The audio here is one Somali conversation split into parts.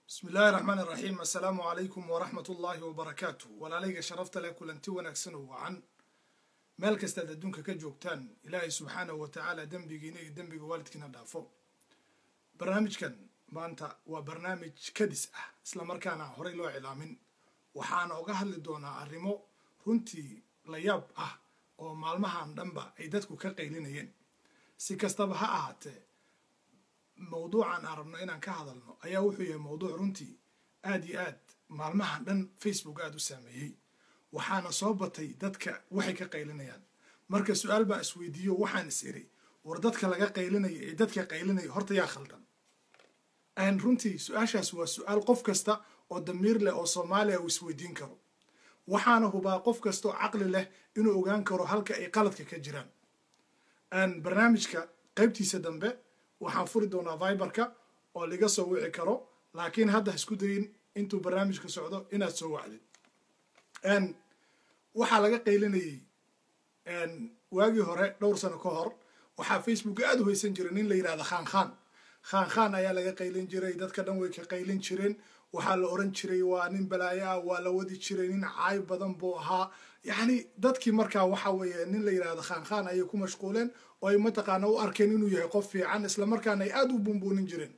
bismi illaahi raxmaan iraxiim assalaamu calaykum waraxmat ullaahi wabarakaatu walaalayga sharafta leh kulanti wanaagsan oo wacan meel kastaad adduunka ka joogtaan ilaahay subxaanahu wa tacaala dembigiina iyo dembiga waalidkiina dhaafo barnaamijkan maanta waa barnaamij kadis ah isla markaana horey loo cilaamin waxaana uga hadli doonaa arrimo runtii la yaab ah oo maalmahan dhanba ay dadku ka qaylinayeen si kastaba ha ahaatee mawduucan aan rabno inaan ka hadalno ayaa wuxuu yahay mawduuc runtii aad iyo aad maalmahan dhan facebook aada u saameeyey waxaana soo batay dadka waxay ka qaylinayaan marka su-aal baan isweydiiyo waxaan is iri war dadka laga qaylinaya ee dadka qaylinaya horta yaa khaldan runtii su-aashaas waa su-aal qof kasta oo damiir leh oo soomaaliya uu isweydiin karo waxaana hubaa qof kasta oo caqli leh inuu ogaan karo halka ay qaladka ka jiraan barnaamijka qaybtiisa dambe waxaan furi doonaa viberka oo laga soo wici karo laakiin hadda isku dayin intuu barnaamijka socdo inaad soo wacdid waxaa laga qaylinayay waagii hore dhowr sano ka hor waxaa facebook aada u haysan jiray nin la yidhahda khaan khaan khaan khaan ayaa laga qaylin jiray dadka dhan way ka qaylin jireen waxaa la oran jiray waa nin balaayo ah waa la wadi jiray nin caay badan buu ahaa yacni dadkii markaa waxa weeye nin la yidhahdo khaan khaan ayay ku mashquuleen oo ay mataqaana u arkeen inuu yahay qof fiican isla markaana ay aada u buunbuunin jireen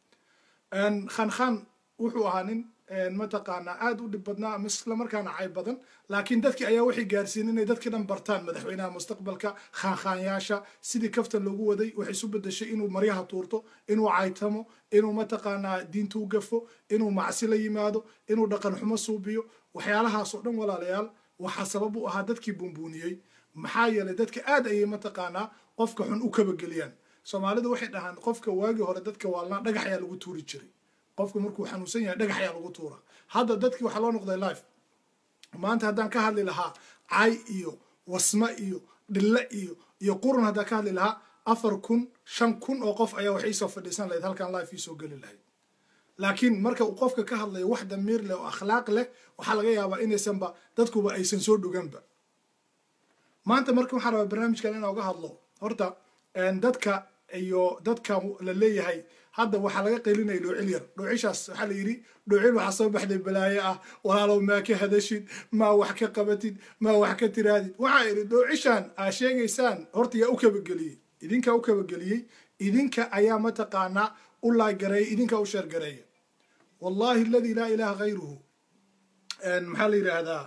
khaan khaan wuxuu ahaa nin mataqaana aada u dhib badnaa ama isla markaana cay badan laakiin dadkii ayaa waxay gaarsiin inay dadkii dhan bartaan madaxweynaha mustaqbalka khaanhaanyaasha sidii kaftan loogu waday waxay isu bedeshay inuu maryaha tuurto inuu caytamo inuu mataqaanaa diinta u gafo inuu macsi la yimaado inuu dhaqan xumo suubiyo waxyaalahaas oo dhan walaalayaal waxaa sabab u ahaa dadkii buunbuuniyey maxaa yeelay dadka aad ayay mataqaanaa qofka xun u kabageliyaan soomaalidu waxay dhahaan qofka waagii hore dadka waalnaa dhagax ayaa lagu tuuri jiray qofka markuu xanuunsan yahay dhagax ayaa lagu tuura hadda dadkii waxaa loo noqday life maanta haddaan ka hadli lahaa cay iyo wasma iyo dhille iyo iyo qurun haddaan ka hadli lahaa afar kun shan kun oo qof ayaa wax iisoo fadhiisan lahayd halkaan life iisoo geli lahayd laakiin marka uu qofka ka hadlayo wax damiir leh oo akhlaaq leh waxaa laga yaabaa inaysanba dadkuba aysan soo dhuganba maanta marka waxaan rabaa barnaamijkan inaan uga hadlo horta dadka iyo dadka la leeyahay hadda waxaa laga qaylinaya dhoocil yar dhoocishaas waxaa la yidhi dhoocil waxaa soo baxday balaayo ah walaalow maa ka hadashid maa wax ka qabatid maa wax ka tiraadid waxaa idhi dhoocishaan aa sheegaysaan horta yaa u kabageliyey idinkaa u kabageliyey idinka ayaa mataqaanaa u laagareeya idinkaa u sheergareeya wallahi aladi laa ilaha hayruhu maxaa la yidhaahdaa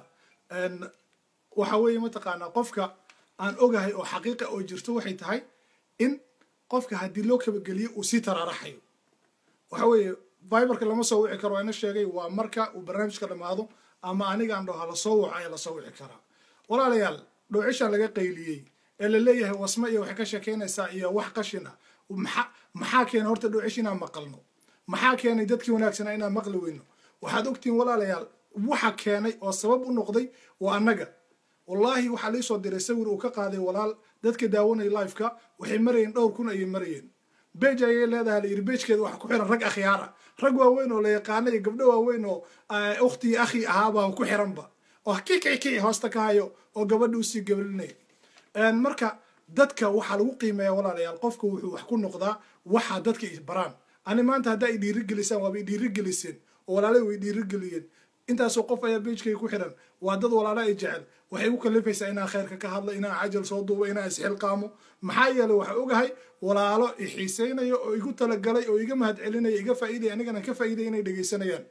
waxa weeye mataqaanaa qofka aan ogahay oo xaqiiqa oo jirto waxay tahay in qofka haddii loo kabageliyo uu sii taraaraxayo waxa weeye viberka lama soo wici karo ina sheegay waa marka uu barnaamijka dhammaado ama anigaan dhaho lasoo waco ayaa lasoo wici karaa walaalayaal dhoocishan laga qayliyey ee la leeyahay wasma iyo waxay ka sheekaynaysaa iyo wax qashin ah maa maxaa keenay horta dhoocish inaan maqalno maxaa keenay dadkii wanaagsanaa inaan maqli weyno waxaad ogtihiin walaalayaal waxa keenay oo sabab u noqday waa annaga wallaahi waxaa liisoo diray sawir uu ka qaaday walaal dadka daawanaya lifeka waxay marayeen dhowr kun ayay marayeen bej ayay leedahay la yidhi bejkeeda waxa ku xiran rag akhyaar ah rag waaweyn oo la yaqaana iyo gabdho waaweyn oo ukhtii akhi ahaabaa ku xiranba oo kikiki hoosta ka hayo oo gabadha usii gabalinaya marka dadka waxaa lagu qiimeeya walaalayaal qofka wuxuu wax ku noqdaa waxaa dadka baraan ani maanta haddaa i dhiirigelisaan waaba i dhiirigeliseen oo walaalay way dhiirigeliyeen intaasoo qof ayaa bejkay ku xiran waa dad walaala ay jecel waxay u kalifaysaa inaan khayrka ka hadlo inaan cajal soo duubo inaan isxilqaamo maxaa yeeley waxaa ogahay walaalo i xiisaynayo oo igu talagalay oo iga mahad celinaya iga faa'iidaya anigana ka faa'iidaya inay dhegaysanayaan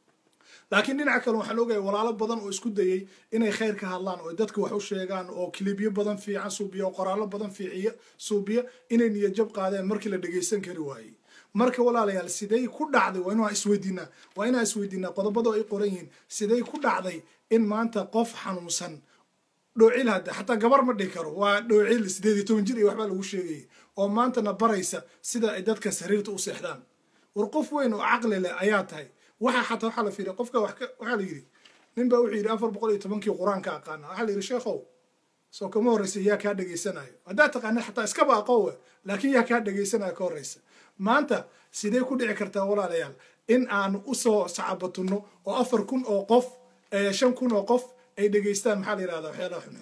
laakiin dhinaca kale waxaan ogahay walaalo badan oo isku dayay inay khayr ka hadlaan oo dadka wax u sheegaan oo kilibyo badan fiican suubiya oo qoraallo badan fiiciya suubiya inay niyajab qaadeen markii la dhegaysan kari waayey marka walaalayaal siday ku dhacday waa inaan isweydiinaa waa inaan isweydiinaa qodobada ay qoran yihiin siday ku dhacday in maanta qof xanuunsan dhoocil hadda xataa gabar ma dhihi karo waa dhoocil sideed iyo toban jir iyo waxbaa lagu sheegayay oo maantana baraysa sida ay dadka sariirta u seexdaan war qof weyn oo caqli leh ayaa tahay waxa xataa waxaa la fiiriya qofka waxaa la yidhi nin baa wuxuu yidhi afar boqol iyo tobankii qur-aanka aqaana waxaa la yidhi sheekhow soo kama horreysa yaa kaa dhegaysanayo haddaad taqaanid xataa iskaba aqowe laakiin yaa kaa dhegaysanayo ka horreysa maanta sidee ku dhici kartaa walaalayaal in aan usoo sacabatunno oo afar kun oo qof shan kun oo qof ay dhegaystaan maxaa la yidhahdaa waxyaalaha xunxun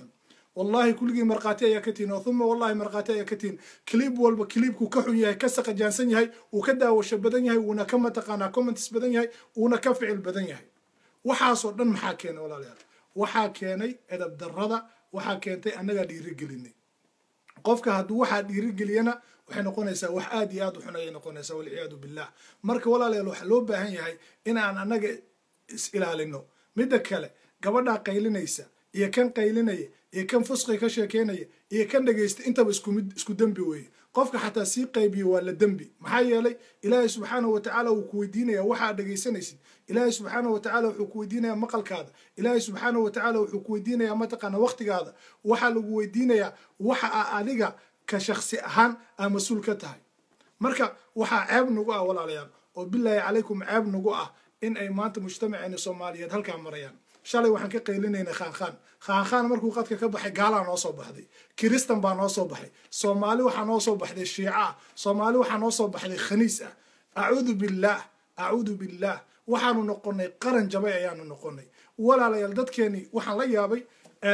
wallahi kulligii markhaati ayaa ka tihin oo uma wallahi markhaati ayaa ka tihin clib walba clibku ka xun yahay ka saqajaansan yahay uu ka daawasho badan yahay wuuna ka mataqaanaa comments badan yahay uuna ka ficil badan yahay waxaasoo dhan maxaa keenay walaalayaal waxaa keenay edab darrada waxaa keentay annagaa dhiirigelinay qofka hadduu waxaa dhiirigeliyana waxay noqonaysaa wax aad iyo aad u xun ayay noqonaysaa walciyaadu billah marka walaalayaal waxaa loo baahan yahay inaan annaga is ilaalino midda kale gabadhaa qaylinaysa iyo kan qaylinaya iyo kan fusqi ka sheekeynaya iyo kan dhegaysta intaba iskumid isku dembi weeye qofka xataa sii qaybiyo waa la dembi maxaa yeelay ilaahay subxaanahu watacaala wuu ku weydiinaya waxaad dhegaysanaysid ilaahay subxaanahu watacaala wuxuu ku weydiinayaa maqalkaada ilaahay subxaanahu watacaala wuxuu ku weydiinayaa mataqaana waqtigaada waxaa lagu weydiinayaa waxa a adiga ka shaksi ahaan aa mas-uul ka tahay marka waxaa ceeb nagu ah walaalayaal oo bilaahi calaykum ceeb nagu ah in ay maanta mujtamaceena soomaaliyeed halkaa marayaan shalay waxaan ka qaylinaynay khaankaan khaankaan markuu qadka ka baxay gaalaa noo soo baxday kiristan baa noo soo baxay soomaali waxaa noo soo baxday shiica ah soomaali waxaa noo soo baxday khaniis ah acuudu billaah acuudu billaah waxaanu noqonay qaran jabay ayaanu noqonay walaalayaal dadkeeni waxaan la yaabay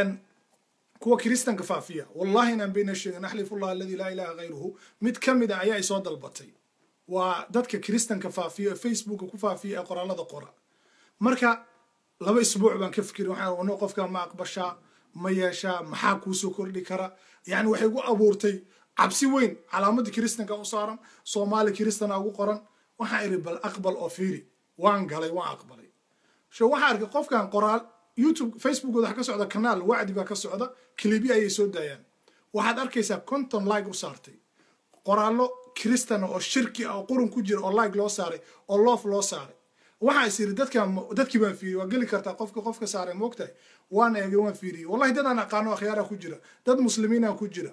kuwa kiristanka faafiya wallahi inaan bayna sheegin axlifullah aladi laa ilaha hayruhu mid ka mid a ayaa isoo dalbatay waa dadka kiristanka faafiya ee facebooka ku faafiya ee qoraalada qora marka laba isbuuc baan ka fikiri waxaan no qofka ma aqbashaa ma yeeshaa maxaa kuusoo kordhi kara yani waxay gu abuurtay cabsi weyn calaamadda kiristanka u saaran soomaali kiristana ugu qoran waxaan idhi bal aqbal oo fiiri waan galay waan aqbalay sho waxaa arkay qofkan qoraal youtube facebookooda waxa ka socda kanaal wacdi baa ka socda kilibyo ayay soo daayaan waxaad arkaysaa conton like u saartay qoraallo kiristana oo shirki ah oo qurun ku jira oo like loo saaray oo loof loo saaray waxaa is yiri dadkan dadkii baan fiiriyey waa geli kartaa qofka qofka saaray moogtahay waan eegay waan fiiriyey wallahi dad aan aqaano akhyaara ku jira dad muslimiina ku jira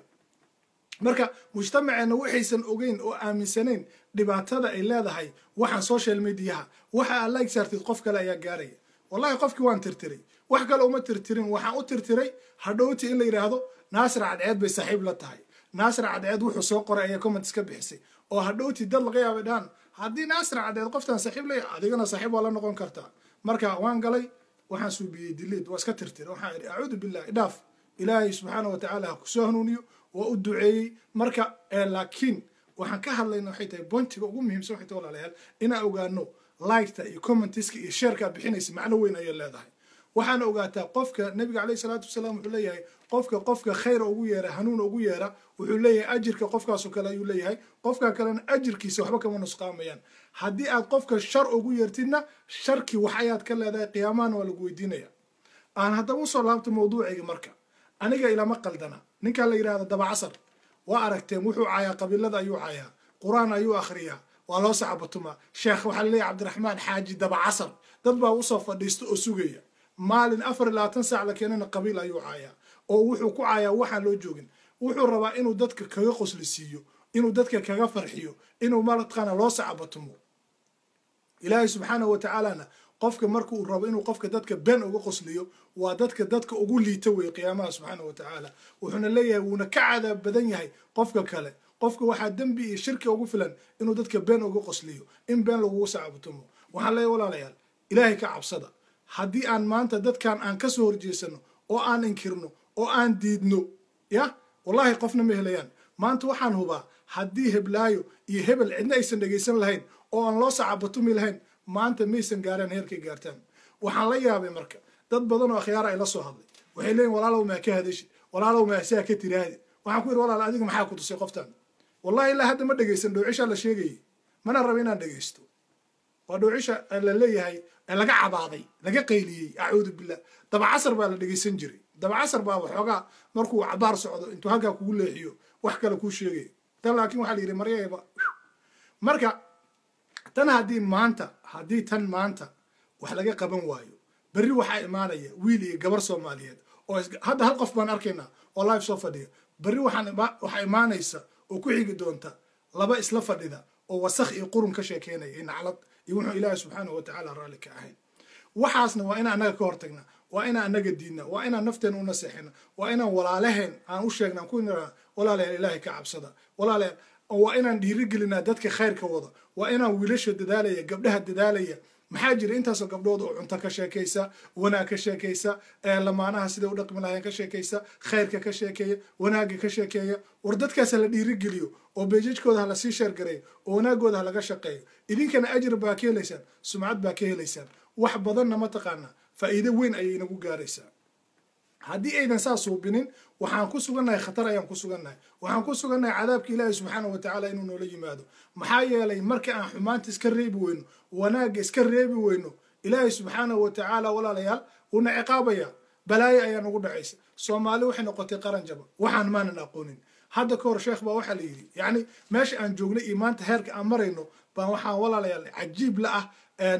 marka mujtamaceena waxaysan ogeyn oo aaminsanayn dhibaatada ay leedahay waxaan social mediaha waxa aad like saartid qof kale ayaa gaaraya wallahi qofkii waan tirtiray wax kale uma tirtirin waxaan u tirtiray hadhowti in la yidhaahdo naasir cadceed bay saaxiib la tahay naasir cadceed wuxuu soo qoray ayaa comments ka bixisay oo hadhowti dad laga yaabay dhahan haddii naasir cadceed qoftaan saaxiib leeya adigana saaxiib waa la noqon kartaa marka waan galay waxaan suubiyey dileed waa iska tirtiray waxaan idhi acuudu billahi dhaaf ilaahay subxaana wa tacaala ha kusoo hanuuniyo waa u duceeyey marka laakiin waxaan ka hadlayna waxay tahay bointiga ugu muhiimsan waxay tahay walaalayaal inaan ogaano liketa iyo commentiska iyo sheerkaa bixinaysa macno weyn ayay leedahay waxaana ogaataa qofka nabiga caleyhi salaatu wasalaam wuxuu leeyahay qofka qofka khayra ugu yeera hanuun ugu yeera wuxuu leeyahay ajirka qofkaasoo kale ayuu leeyahay qofka kalena ajirkiisa waxba kama nusqaamayaan haddii aad qofka shar ugu yeertidna sharkii wax ayaad ka leedahay qiyaamahana waa lagu weydiinaya aan haddaba usoo laabto mawduucayga marka aniga ilama qaldana ninkan la yidhahda dabacasar waa aragteen wuxuu caayaa qabiilada ayuu caayaa qur-aan ayuu akhriyaa waa loo sacabatumaa sheekh waxaa laleeyahy cabdiraxmaan xaaji dabacasar dad baa usoo fadhiista oo sugaya maalin afar iyo labaatan saac la keenana qabiil ayuu caayaa oo wuxuu ku caayaa waxaan loo joogin wuxuu rabaa inuu dadka kaga qosli siiyo inuu dadka kaga farxiyo inuu mataqaana loo sacabatumo ilaahay subxaanahu wa tacaalana qofka marka uu rabo inuu qofka dadka been uga qosliyo waa dadka dadka ugu liita weeye qiyaamaha subxaanahu wa tacaala wuxuuna leeyahay wuuna ka cadaab badan yahay qofka kale qofka waxaa dembi iyo shirki ugu filan inuu dadka been uga qosliyo in been lagugu sacabatumo waxaan leeyahay walaalayaal ilaahay ka cabsada haddii aan maanta dadkan aan ka soo horjeesano oo aan inkirno oo aan diidno ya wallahi qofna ma helayaan maanta waxaan hubaa haddii heblaayo iyo hebel cidna aysan dhegaysan lahayn oo aan loo sacabatumi lahayn maanta maysan gaaraan heerkay gaartaan waxaan la yaabay marka dad badan oo akhyaara ay la soo hadlay waxay leeyihin walaalow maa ka hadashi walaalow maa saa ka tiraahdi waxaan ku yidhi walaal adiga maxaa ku tusay qoftan wallahi ilaa hadda ma dhegaysan dhowcishaa la sheegayay mana raba inaan dhegaysto waa dhowcisha la leeyahay laga cabaaday laga qayliyey acuudu billah dabacasar baa la dhegaysan jiray dabacasar baa waxoogaa markuu cabaar socdo intuu halkaa kugu leexiyo wax kale kuu sheegaya tan laakiin waxaa la yidhi maryayba marka tan haddii maanta haddii tan maanta wax laga qaban waayo berri waxaa imaanaya wiil iyo gabar soomaaliyeed oo hadda hal qof baan arkaynaa oo live soo fadhiya berri waxaa imaanaysa oo ku xigi doonta laba isla fadhida oo wasakh iyo qurun ka sheekeynaya iyo naclad iyo wuxuu ilaahi subxaanahu watacaala raalli ka ahayn waxaasna waa inaan annaga ka hortagnaa waa inaan annaga diidna waa inaan nafteena u naseexina waa inaan walaalaheen aan u sheegna ku nira walaalayaal ilaahay ka cabsada walaalayaal waa inaan dhiirigelinaa dadka khayrka wada waa inaan wiilasha dadaalaya gabdhaha dadaalaya maxaa jira intaasoo gabdhood oo cunto ka sheekaysa wanaag ka sheekaysa lamaanaha sida u dhaqmi lahayn ka sheekaysa khayrka ka sheekeeya wanaagga ka sheekeeya war dadkaas ha la dhiirigeliyo oo beejajkooda ha lasii sheergareeyo oo wanaagooda ha laga shaqeeyo idinkana ajir baa ka helaysaan sumcad baa ka helaysaan wax badanna mataqaanaa faa'iido weyn ayay inagu gaaraysaa haddii aydan saa suubinin waxaan ku sugannahay khatar ayaan ku sugannahay waxaan ku sugannahay cadaabka ilaahi subxaana wa tacaala inuu noola yimaado maxaa yeelay marka aan xumaanta iska reebi weyno wanaagga iska reebi weyno ilaahi subxaanahu wa tacaala walaalayaal wuuna ciqaabaya balaayo ayaa nagu dhacaysa soomaali waxay noqotay qaran jaba waxaan maanan aqoonin hadda ka hor sheekh baa waxaa la yidhi yacni meesha aan joognay iyo maanta heerka aan marayno baan waxaan walaalayaal cajiib la ah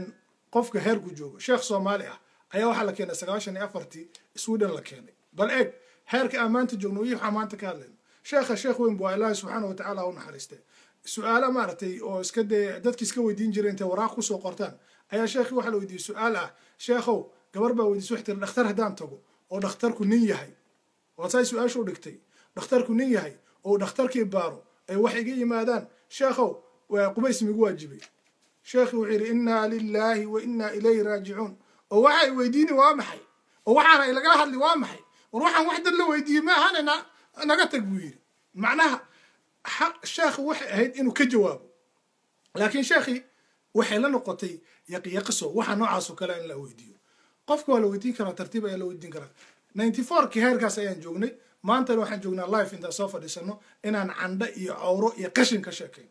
qofka heerku joogo sheekh soomaali ah ayaa waxaa la keenay sagaashan iyo afartii sweden la keenay bal eeg heerka aan maanta joogno iyo waxaan maanta ka hadlayno sheekha sheekh weyn buu ilaahi subxaana wa tacaala u naxariistay su-aalo maaragtay oo iska dee dadki iska weydiin jiray intay waraaq kusoo qortaan ayaa sheekhii waxaa la weydiiyey su-aal ah sheekhow gabar baa weydiisay waxay tiri dhakhtar haddaan tago oo dhakhtarku nin yahay oo saay su-aasha u dhigtay dhakhtarku nin yahay oo dhakhtarkii baaro ay wax iga yimaadaan sheekhow qubays migu waajibay sheekhii wuxuu yidhi innaa lilaahi wa innaa ilayhi raajicuun oo waxay weydiini waa maxay oo waxaana ilagala hadli waa maxay war waxaan wax dad la weydiiyey ma ahanayna naga tag buu yidhi macnaha sheekhi waxay ahayd inuu ka jawaabo laakiin sheekhii waxay la noqotay yaqiyaqiso waxa noocaasoo kale in la weydiiyo qofka waa la weydiin karaa tartiib ayaa la weydiin karaa ninety fourkii heerkaas ayaan joognay maantana waxaan joognaa life intaan soo fadhiisano inaan candho iyo cawro iyo qashin ka sheekayn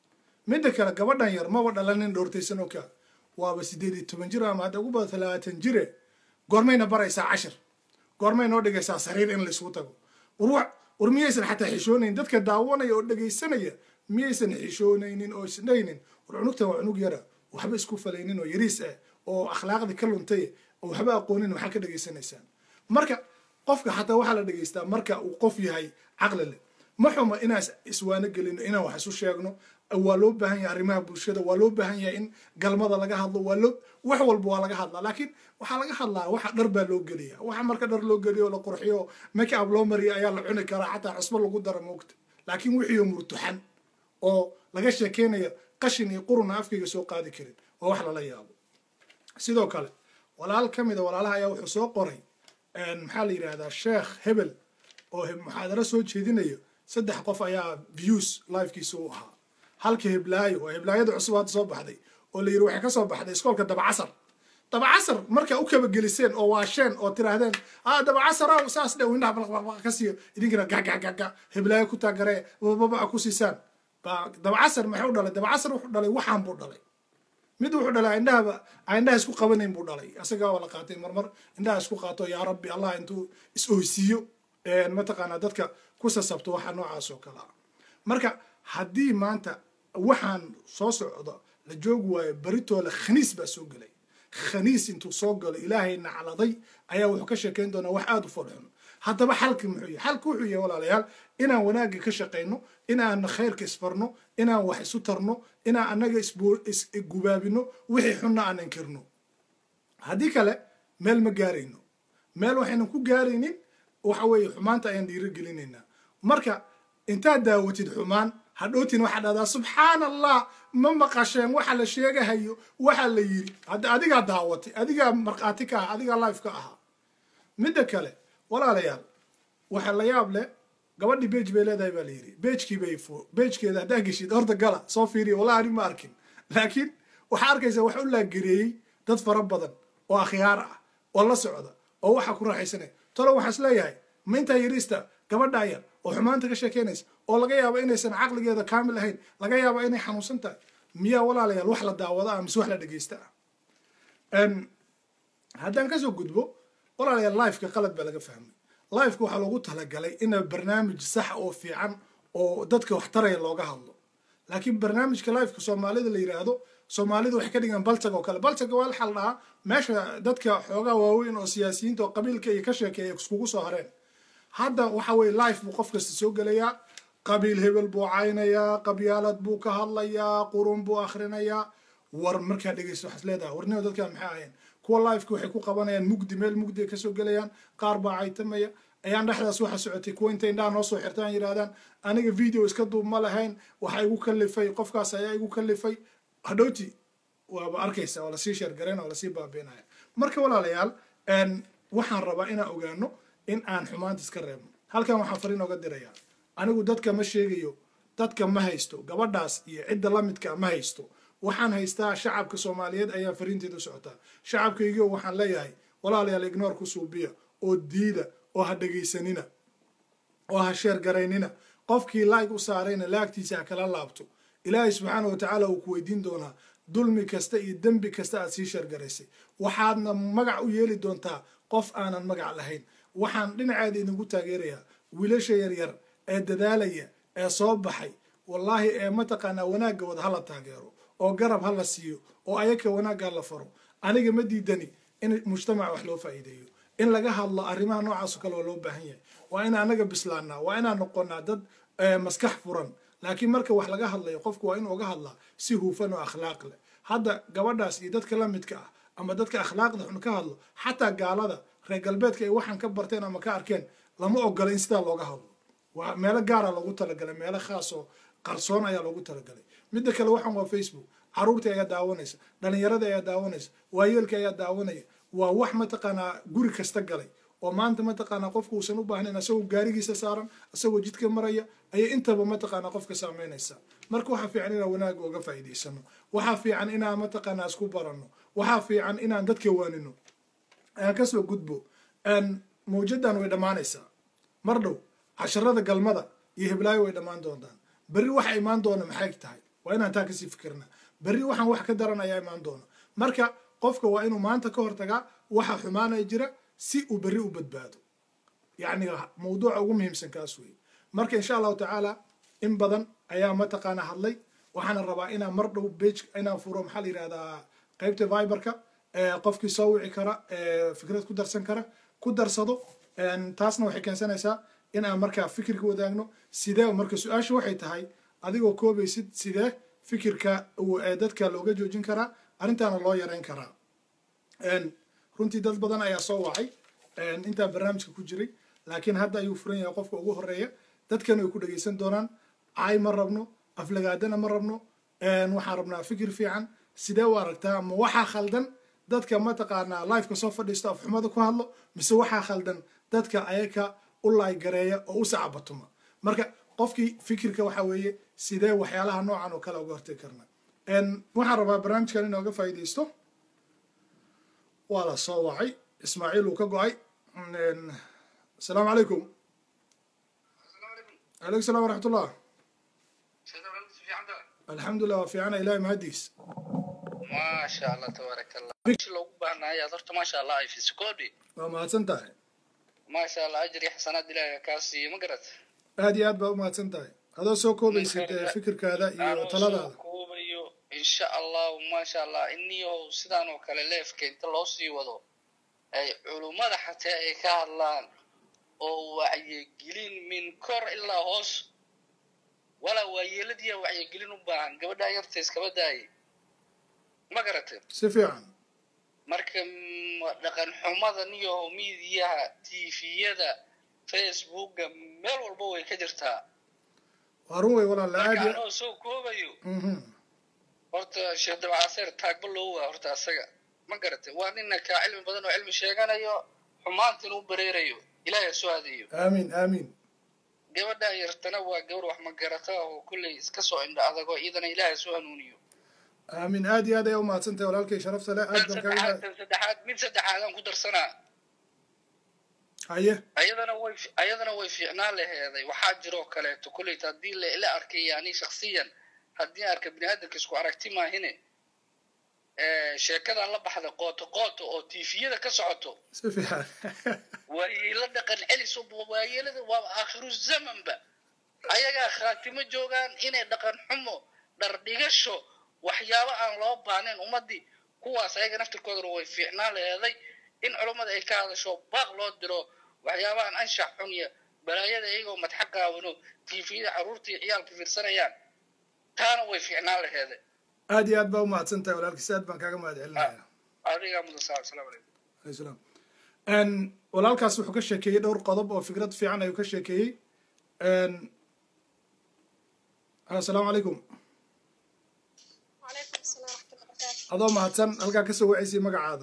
midda kale gabadhan yar maba dhalanin dhowrtaysan oo kaa waaba sideed iyo toban jir ama hadda ugu bada talabaatan jire goormayna baraysaa cashir goormay noo dhigaysaa sariir in laisugu tago war war miyaysan xataa xishoonayn dadka daawanaya oo dhegaysanaya miyaysan xishoonaynin oo isdhaynin war cunugtan waa cunug yara waxba isku falaynin oo yariis ah oo akhlaaqdii ka luntay oo waxba aqoonin maxaa ka dhegaysanaysaan marka qofka xataa waxaa la dhegaystaa marka uu qof yahay caqli leh ma xuma inaan iswaano gelino inaan wax isu sheegno waa loo baahan yahay arrimaha bulshada waa loo baahan yahay in galmada laga hadlo waa loo wax walba waa laga hadlaa laakiin waxaa laga hadlaa waxa dhar baa loo geliya waxa marka dhar loo geliyo oo la qurxiyo make up loo mariyo ayaa la cuni karaa xataa cusbo lagu dara moogta laakiin wixii murtuxan oo laga sheekeynayo qashin iyo quruna afkayga soo qaadi karin waa wax lala yaabo sidoo kale walaal ka mida walaalaha ayaa wuxuu soo qoray maxaa la yidhahdaa sheekh hebel oo muxaadaro soo jeedinayo saddex qof ayaa views livekiisa u ahaa halka heblaayo waa heblaayada cusub hadda soo baxday oo la yidhi waxay ka soo baxday iskoolka dabacasar dabacasar markaa u kabageliseen oo waasheen oo tiraahdeen a dabacasar aw saas dhow indhaha balaqbaqbaq ka siiyo idinkana gagagaga heblaayo ku taagaree bababa ku siisaan baa dabacasar maxay u dhalay dabacasar wuxuu dhalay waxaan buu dhalay mid wuxuu dhalay indhahaba indhaha isku qabanayn buu dhalay isagaa waa la qaatay marmar indhaha isku qaato yaa rabbi allah intuu is oysiiyo mataqaanaa dadka ku sasabto waxa noocaas oo kale ah marka haddii maanta waxaan soo socdo la joogi waayo baritoola khaniis baa soo gelay khaniis intuu soo galo ilaahay nacladay ayaa wuxuu ka sheekayn doonaa wax aada u fadxun haddaba xalki muxuu yahay xalki wuxuu yahay walaalayaal inaan wanaagga ka shaqayno inaan khayrka isfarno inaan wax isu tarno inaan annaga isgubaabino wixii xunna aan inkirno haddii kale meel ma gaarayno meel waxaynan ku gaaraynin waxa weeye xumaanta ayaan dhiirigelinaynaa marka intaad daawatid xumaan hadhowtiin waxaa dhahdaa subxaan allah ma maqasheen waxa la sheegahayo waxa la yiri hadda adigaa daawatay adigaa markhaati ka ah adigaa life ka ahaa midda kale walaalayaal waxa la yaab leh gabadhii beej bay leedahay baa la yidhi beejkii bay beejkeeda haddaa geshid horta gala soo fiiriya wallahi ani ma arkin laakiin waxaa arkaysaa wax u laagereeyey dad fara badan oo akhyaar ah oo la socda oo waxa ku raaxaysanaya tolo waxaa is leeyahay ma intaa yariista gabadha yar oo xumaanta ka sheekeynaysa oo laga yaabo inaysan caqligeeda kaamil ahayn laga yaabo inay xanuunsan tahay miyaa walaalayaal wax la daawada ah mise wax la dhegeysta ah haddaan kasoo gudbo walaalayaal lifeka qalad baa laga fahmay lifeka waxaa loogu talagalay ina barnaamij sax oo fiican oo dadka wax taraya looga hadlo laakiin barnaamijka lifeka soomaalida la yidhaahdo soomaalida waxay ka dhigaan baltag oo kale baltag waa waxaa la dhahaa meesha dadka xoogaa waaweyn oo siyaasiyiinta oo qabiilka iyo ka sheekeeya iskugu soo hareen hadda waxa weye life buu qof kasta soo gelayaa qabiil hebel buu caynayaa qabyaalad buu ka hadlayaa qurun buu akhrinayaa war markaa dhegeysta waxaad leedahay warnimo dadkan maxay ahayn kuwa lifeka waxay ku qabanayaan mugdi meel mugdi ay kasoo gelayaan qaar baa caytamaya ayaan dhexdaas waxa socotay kuwa intay indhaha noo soo xirtaan yidhahdaan aniga video iska duub ma lahayn waxa igu kalifay qofkaas ayaa igu kalifay hadhowti waaba arkaysa waa lasii sheergarayn waa lasii baabiinaya marka walaalayaal waxaan rabaa inaan ogaano in aan xumaanta iska reebno halkan waxaan fariin oga dirayaa anigu dadka ma sheegayo dadka ma haysto gabadhaas iyo cidda la midka ma haysto waxaan haystaa shacabka soomaaliyeed ayaa fariinteeda u socotaa shacabkaygiio waxaan leeyahay walaalayaal ignoor ku suubiya oo diida oo ha dhegaysanina oo ha sheergaraynina qofkii laag u saarayna laagtiisa ha kala laabto ilaahay subxaana wa tacaala uu ku weydiin doonaa dulmi kasta iyo dembi kasta aad sii sheergaraysay waxaadna magac u yeeli doontaa qof aanan magac lahayn waxaan dhinaceeda idinku taageerayaa wiilasha yaryar ee dadaalaya ee soo baxay wallaahi ee mataqaanaa wanaagga wada hala taageero oo garab ha la siiyo oo ayaka wanaagga ha la faro aniga ma diidani in mujtamaca wax loo faa'iideeyo in laga hadlo arrimaha noocaasoo kale waa loo baahan yahay waa in anaga bislaanaa waa inaan noqonaa dad maskax furan laakiin marka wax laga hadlayo qofku waa inuu uga hadlaa si hufan oo akhlaaq leh hadda gabadhaas iyo dadka la midka ah ama dadka akhlaaqda xun ka hadlo xataa gaalada reer galbeedka ay waxaan ka barteen ama ka arkeen lama ogola in sidaa looga hadlo waa meelo gaara loogu talagalay meelo khaas oo qarsoon ayaa loogu talagalay midda kale waxaan waa facebook caruurtii ayaa daawanaysa dhalinyaradii ayaa daawanaysa waayeelka ayaa daawanaya waa wax mataqaanaa guri kasta galay oo maanta mataqaanaa qofku uusan u baahnayn asagoo gaarigiisa saaran asagoo jidka maraya ayay intaba mataqaanaa qofka saameynaysa marka waxaa fiican inaan wanaaga oga faa'iidaysano waxaa fiican inaan mataqaanaa isku baranno waxaa fiican inaan dadka waanino aan kasoo gudbo mawjadan way dhammaanaysaa mar dhow casharada galmada iyo hiblaayo way dhammaan doontaan berri waxa imaan doona maxay tahay waa inaan taa kasii fikirna berri waxaan wax ka daran ayaa imaan doona marka qofka waa inuu maanta ka hortagaa waxa xumaanaya jira si uu berri u badbaado yacni mawduuca ugu muhiimsan kaas wey marka insha allahu tacaala in badan ayaa mataqaana hadlay waxaana rabaa inaan mar dhow bage inaan furo maxaa la yidhahdaa qaybta viberka qofkii soo wici kara fikrad ku darsan kara ku darsado taasna waxay keensanaysaa in aan markaa fikirka wadaagno sidee marka su-aasha waxay tahay adigoo koobaysid sidee fikirka dadka looga joojin karaa arrintaana loo yareyn karaa runtii dad badan ayaa soo wacay intaa barnaamijka ku jiray laakiin hadda ayuu furan yahay qofka ugu horeeya dadkana way ku dhegaysan doonaan caay ma rabno aflagaadana ma rabno waxaan rabnaa fikir fiican sidee u aragtaa ama waxaa khaldan dadka mataqaanaa lifeka soo fadhiisto afxumada ku hadlo mise waxaa khaldan dadka ayaka u laaygareeya oo u sacabatuma marka qofkii fikirka waxa weeye sidee waxyaalaha noocan oo kale uga hortegi karna waxaan rabaa barnaamijkan inooga faa'iidaysto waa la soo wacay ismaaciil uu ka go-ay asalaamu calaykum alaykum salam waraxmatullah alxamdulilah waa fiicana ilahi mahadiis maasha allah tabaarak allah loogu baahnaaya horta maasha allah ay fisikodi waa mahadsan tahay maasha allah ajri xasanaad ilaahi kaa siiyo ma garat aad iyo aad baa u mahadsan tahay adoo soo koobaysid fikirkaada iyo taladaada koobayo insha allahu maasha allah iniyow sidaan oo kale leefka inta loo sii wado ay culummada xataa ay ka hadlaan oo wacyigelin min kor ilaa hoos walaa waayeeladiya wacyigelin u baahan gabadhaa yarta iskaba daayay ma garatay si fiican marka dhaqan xumadan iyo miidiyaha tviyada facebooka meel walba way ka jirtaa waa run wey walaala aad marka anoo soo koobayo horta sheekh dabcaseer taagba loo waa horta asaga ma garatay waa nina kaa cilmi badan oo cilmi sheeganayo xumaantina u bareerayo ilaahay soo adeeyo aamin aamin gabadhaa yartana waa gabar wax magarata oo kulley iska soo indha adagoo iyadana ilaahay soo hanuuniyo aamin aad iyo aad ayaa u mahadsan tahay walaalkay sharafta leh aad baan saddexaad kaga tan saddexaad mid saddexaadaan ku darsanaa haye ayadana way ayadana way fiicnaan laheeday waxaa jiroo kaleeto kulleyta haddii la ila arkay yani shaksiyan haddii arka bini aadamka isku aragti maahine sheekadan la baxda qooto qooto oo tifiyada ka socoto si fiican waayela dhaqan celis waayelada waa aakhiru zamanba ayagaa khaatimo joogaan inay dhaqan xumo dhardhigasho waxyaabo aan loo baahnayn ummadii kuwaas ayaga naftirkoodana way fiicnaan laheeday in culummada ay ka hadasho baaq loo diro waxyaabahan anshax xun iyo balaayada iyagoo madxa qaawano tifiyada carruurtii ciyaalka fiirsanayaan taana way fiicnaan laheeday aad iyo aad baa u mahadsan tahay walaalkiis aad baan kaaga mahad celinaya adigaa mudan saa asalaamu calaykum alayhi salaam walaalkaas wuxuu ka sheekeeyey dhowr qodob oo fikrad fiican ayuu ka sheekeeyey asalaamu calaykum وعليكم السلام ورحمة الله وبركاته adoo mahadsan halkaa kasoo wacaysay magacaada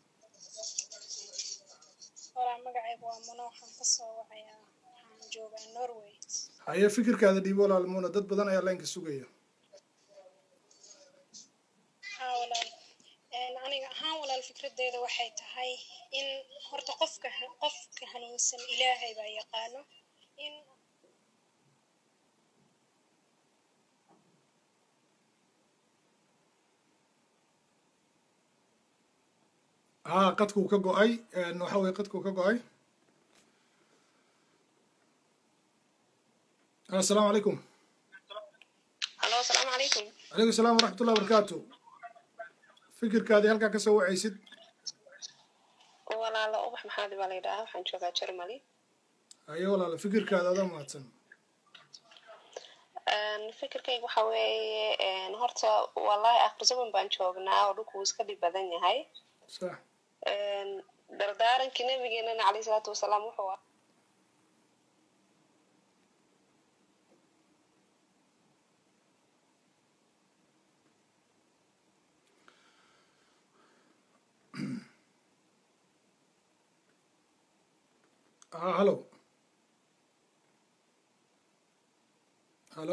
walaa magacaygu waa muno waxaan kasoo wacayaa waxaan joogaa norway haye fikirkaada dhiibo walaalmuuna dad badan ayaa laynka sugaya haa walaal Een, aniga ahaan walaal fikradeyda waxay tahay in horta qofka ha- qofka hanuunsan ilaahay baa yaqaano in haa qadkuu ka go-ay waxa weye qadkuu ka go-ay assalaamu calaykum halo asalaamu calaykum calaykum salaam waraxmat ullahi wabarakaatu fikirkaadii halkaa kasoo wacaysid walaalo ubax maxaadi baa la yidhahaa waxaan joogaa germany haye walaala fikirkaada adoo mahadsan Een, fikirkayga waxa weeye een, horta wallahi akhir zaman baan joognaa oo dhulku wuu iska dhib badan yahay sax Een, dardaarankii nabigeenana caleyhi salaatu wasalaam wuxuu ahaa haa hallo hallo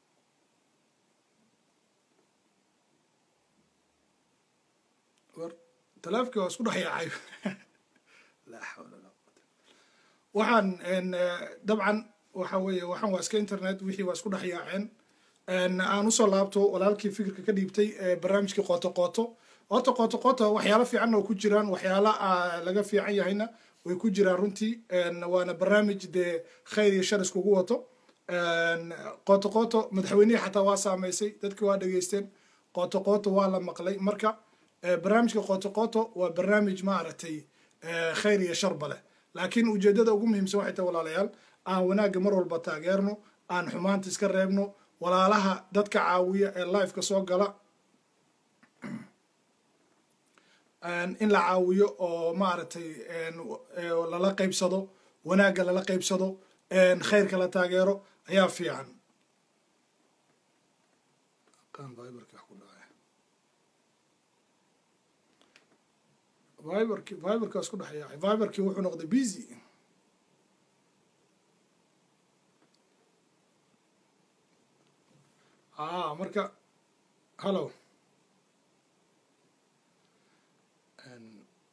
war taleefkii waa isku dhex yaacay laa xawla walaa quwata waxaan n dabcan waxa weeye waxaan waa iska internet wixii waa isku dhex yaaceen n aan usoo laabto walaalkii fikirka ka dhiibtay ee barnaamijkii qooto qooto horta qooto qooto waxyaalo fiicanna oo ku jiraan waxyaala ah, laga fiican yahayna way ku jiraan runtii n waana barnaamij dee khayr iyo shar iskugu wato n qooto qooto madaxweynihii xataa waa saameysay dadkii waa dhegeysteen qooto qooto waa la maqlay marka eh, barnaamijka qooto qooto waa barnaamij maaragtay eh, khayr iyo sharba leh laakiin ujeedada ugu muhiimsan waxay tahay walaalayaal aan wanaagga mar walba taageerno aan xumaanta iska reebno walaalaha dadka caawiya ee lifeka soo gala een, in la caawiyo oo maaragtay een, ee, lala qaybsado wanaagga lala qaybsado een, khayrka la taageero ayaa fiican Aqaan Viberka wax ku dhacay. Viberki Viberka waa isku dhex yaacay Viberkii wuxuu noqday busy ah marka hallo Een,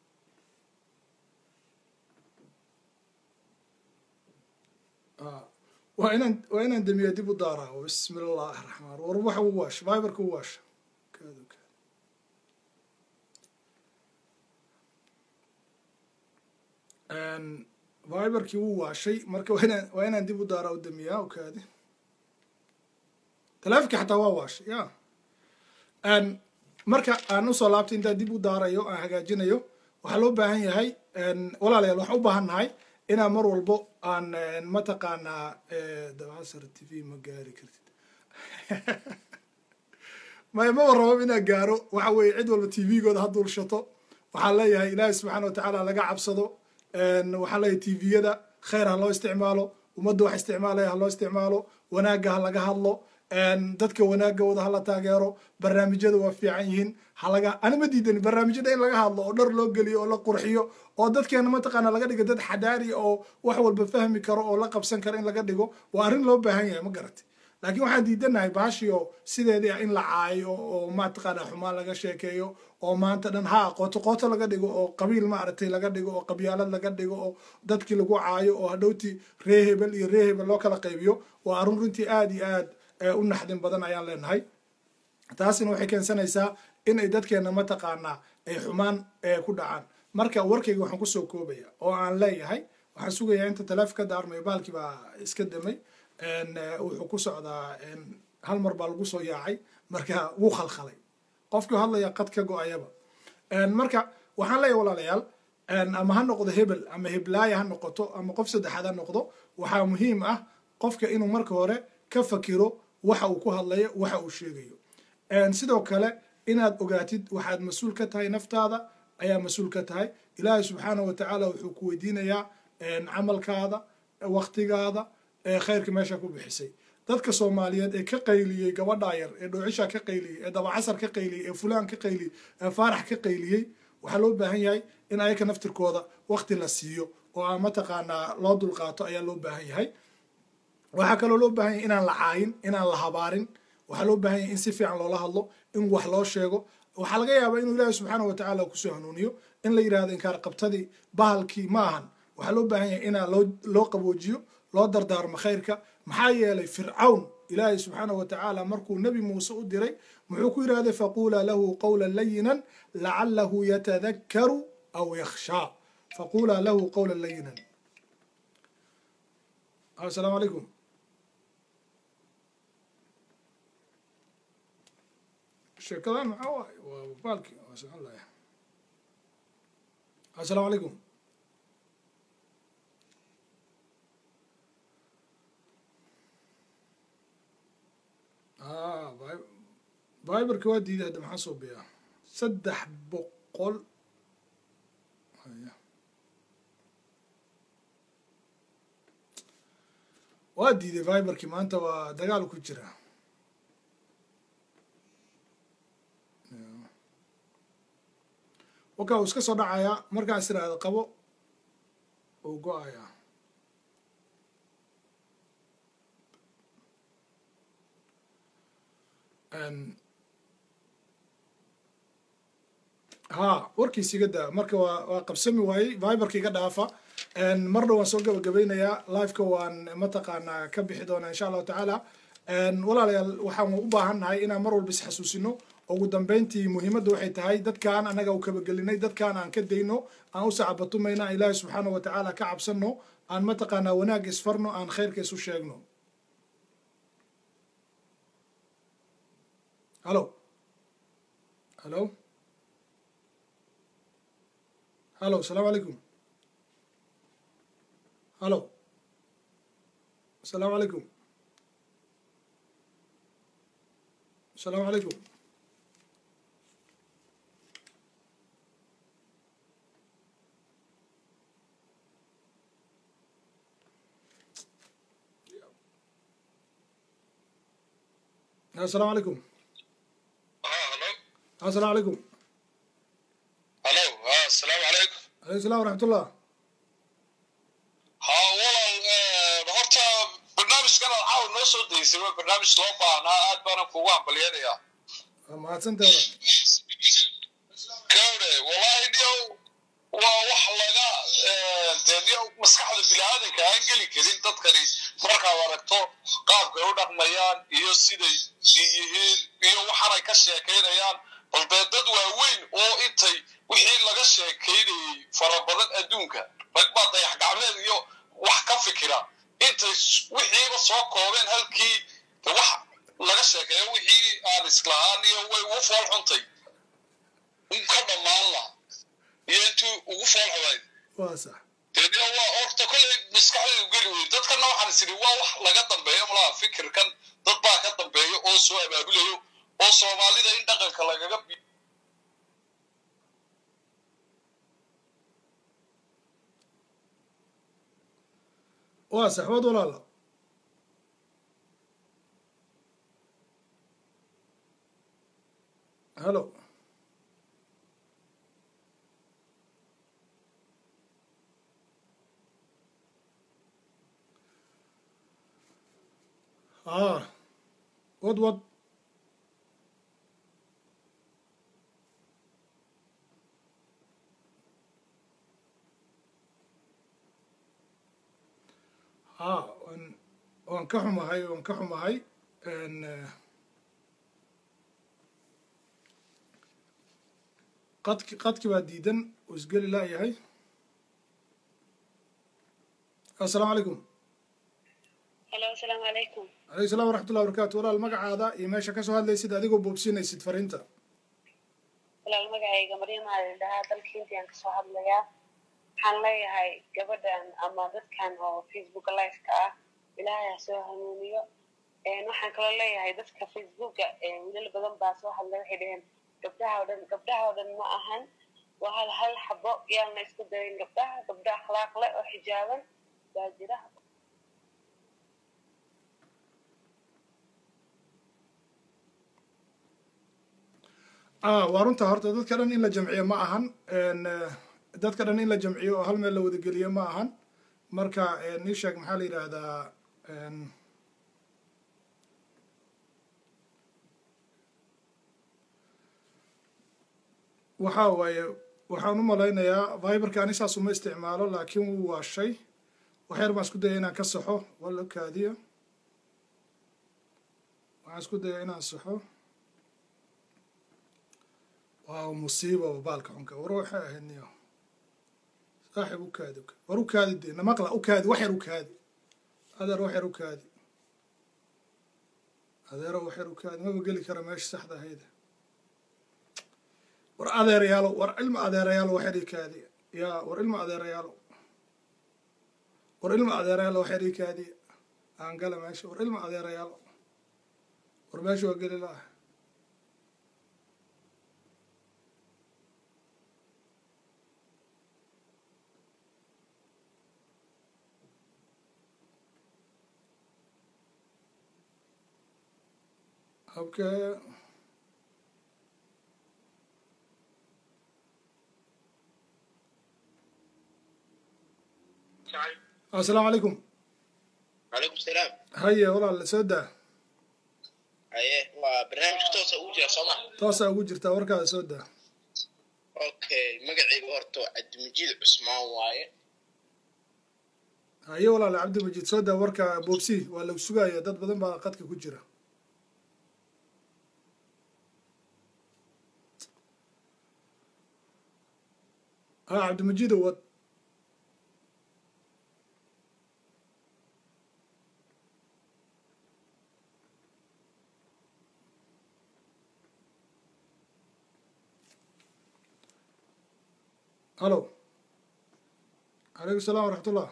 ah, waa inaan waa inaan damiya dib u daaraa bismi illaahi raxmaan war waxa u waash viberka u waash kaado kaado Een, viberkii wuu waashay marka waa inaan waa inaan dib u daaraa u damiyaa u kaadi taleefonkii xataa waa waashay ya Een, marka aan usoo laabtay intaan dib u daarayo aan hagaajinayo waxaa loo baahan yahay een, walaalayaal waxaan u baahan nahay inaan mar walbo aan een, mataqaanaa eh, dabcasar t v ma gaari kartid maya maba rabo inaan gaaro waxa weeye cid walba t v-gooda ha duulshato waxaan leeyahay ilaahi subxaana watacaala laga cabsado een, waxaan leeyahay t v-yada khayr ha loo isticmaalo ummadda wax isticmaalaya ha loo isticmaalo wanaagga ha laga hadlo een, dadka wanaagooda ha la taageero barnaamijyada waa fiican yihiin halaga ani ma diidani barnaamijyada in laga hadlo oo dhar loo geliyo oo la qurxiyo oo dadkeena mataqaana laga dhigo dad xadaari oo wax walba fahmi karo oo la qabsan karo in laga dhigo waa arrin loo baahan yahay ma garatay laakiin waxaan diidanahay baashii oo sideedii ah in la caayo oo mataqaana xumaan laga sheekeeyo oo maanta dhan ha qooto qooto laga dhigo oo qabiil maaragtay laga dhigo oo qabyaalad laga dhigo oo dadkii lagu caayo oo hadhowtii ree hebel iyo ree hebel loo kala qaybiyo waa arrin runtii aad iyo aad eh, u naxdin badan ayaan leenahay taasina waxay keensanaysaa in ay dadkeena mataqaanaa ay xumaan eh, ku dhacaan marka warkayga waxaan kusoo koobaya oo aan leeyahay waxaan sugayaa inta taleefka ka daarmayo baalkii baa iska damay En, eh, wuxuu ku socdaa en, hal mar baa lagu soo yaacay marka wuu khalkhalay qofkii hadlaya qad ka go-ayaba En, marka waxaan leeyahay walaalayaal en, ama ha noqdo hebel ama heblaaya ha noqoto ama qof saddexaad ha noqdo waxaa muhiim ah qofka inuu marka hore ka fakiro waxa uu ku hadlayo waxa uu sheegayo En, sidoo kale inaad ogaatid waxaad mas-uul ka tahay naftaada ayaa mas-uul ka tahay ilaahay subxaana wa tacaala wuxuu ku weydiinayaa en, camalkaada waktigaada ee khayrka meesha ku bixisay dadka soomaaliyeed ee ka qayliyey gabadhaa yar ee dhoocisha ka qayliyey ee dabacasar ka qayliyey ee fulaan ka qayliyey ee faarax ka qayliyey waxaa loo baahan yahay in ayaka naftirkooda wakti la siiyo oo aan mataqaanaa loo dulqaato ayaa loo baahan yahay waxaa kaloo loo baahan yahay inaan la caayin inaan la habaarin waxaa loo baahan yahay in si fiican loola hadlo in wax loo sheego waxaa laga yaabaa inuu ilaahi subxaana wa tacaala kusoo hanuuniyo in la yidhahdo inkaar qabtadii bahalkii ma ahan waxaa loo baahan yahay inaa loo loo qaboojiyo loo dardaarmo khayrka maxaa yeelay fircawn ilaahay subxaana wa tacaala markuu nebi muuse u diray muxuu ku yidhahday faquulaa lahu qawlan layinan lacalahu yatadakkaru aw yakhshaa faquulaa lahu qawlan layinan asalaamu calaykum sheekadan maxaa waaye waa baalki waa socon laya asalaamu calaykum viberka waa diiday hadda maxaa soo biyaa saddex boqol waa diiday viberkii maanta waa dagaal ku jira waka uu iska soo dhacayaa markaas iraahdo qabo uu go-ayaa ha warkiis iga daa marka waa waa qabsami waayey viberka iga dhaafa marna waan soo gabagabeynayaa liveka waan mataqaanaa ka bixi doonaa insha allahu tacaala walaalayaal waxaan u baahan nahay inaan mar walba isxasuusino ugu dambeyntii muhiimadda waxay tahay dadkaan annaga u kabagelinay dadkaan aan ka dayno aan u sacabatumayna aan ilaahi subxaana wa tacaala ka cabsano aan mataqaanaa wanaag isfarno aan khayrka isu sheegno halo halo halo asalaamu calaykum halo asalaamu calaykum asalaamu calaykum asalaamu calaykum asalaamu calaykum halo ha asalaamu calaykum alaykum salam waraxmatullah ha walaal horta barnaamijkan aad caawa noo soo daysay waa barnaamij loo baahnaa aad baana kugu hambalyanayaa waa mahadsantaada kawre wallahi dhiyow waa wax laga dee dhiyow maskaxda biniaadanka aan geli karin dadkani markaad aragto qaabkay u dhaqmayaan iyo siday yihiin iyo waxaanay ka sheekaynayaan bal dee dad waaweyn oo intay wixii laga sheekaynayey fara badan adduunka rag baa dayax gacmeed iyo wax ka fikira intay wixiiba soo koobeen halkii de wax laga sheekeeyo wixii aan islahaan iyo way ugu fool xuntay un ka dhammaan laha iyo intuu ugu fool xumayd waa sax dee waa horta kolley maskaxdaydu geli wey dadkana waxaan is idhi waa wax laga dambeeyo malaha fikirkan dad baa ka dambeeyo oo soo abaabulayo oo soomaalida in dhaqanka lagaga bi waa sax waad walaala halo ah wad wad ha waan waan ka xumahay waan ka xumahay qadki qadki baa diidan uu isgeli laayahay assalaamu calaykum halo asalaamu calaykum alaykum salam waraxmatullah barakatu walaal magacaada iyo meesha kasoo hadlaysid adigoo boobsinaysid fariinta walaal magacayga maryama dhahaa dalka indian kasoo hadlayaa waxaan leeyahay gabadhan ama dadkan oo facebook liveka ah ilaahay ha soo hanuuniyo waxaan kaloo leeyahay dadka facebooka wiilal badan baa soo hadlay waxay dhaheen gabdhaha o dhan gabdhaha oo dhan ma ahan waa hal hal xabo yaalna isku dayin gabdhaha gabdha akhlaaq leh oo xijaaban baa jira ah waa runta horta dadka dhan in la jamciyo ma ahan n dadka dhan in la jamciyo oo hal meel la wadageliyo ma ahan marka nii sheeg maxaa la yidhaahdaa n waxa waaye waxaan u malaynayaa viberka ani saas uma isticmaalo laakiin wuu waashay waxyar baan isku daya inaan ka saxo wala kaadiyo waxaan isku daya inaan saxo waaw musiiba baalka xunka war waxay ahayd niyo saaxib u kaadi war u kaadi dee namaqla u kaadi wax yar u kaadi adeer wax yar u kaadi adeero wax yar u kaadi maba geli kara meesha saxda ahayd war adeerayaalo war ilma adeerayaalo wax yar ii kaadi yaa war ilma adeerayaalo war ilma adeerayaalo wax yar ii kaadi aan gala meesha war ilma adeerayaalo war meesha waa geli la-ah habkee assalaamu calaykum calaykum salaam haye walaal soo daa haye waa barnaamijka toosa ugu jira sooma toosaa ugu jirtaa warkaada soo daa okay magacayga horta cabdimajiid cusmaan waaye haye walaal cabdimajiid soo daa warka boobsi waa lagu sugaya dad badan baa qadka ku jira ha cabdimajiid wad halo calaykum salam waraxmat ullah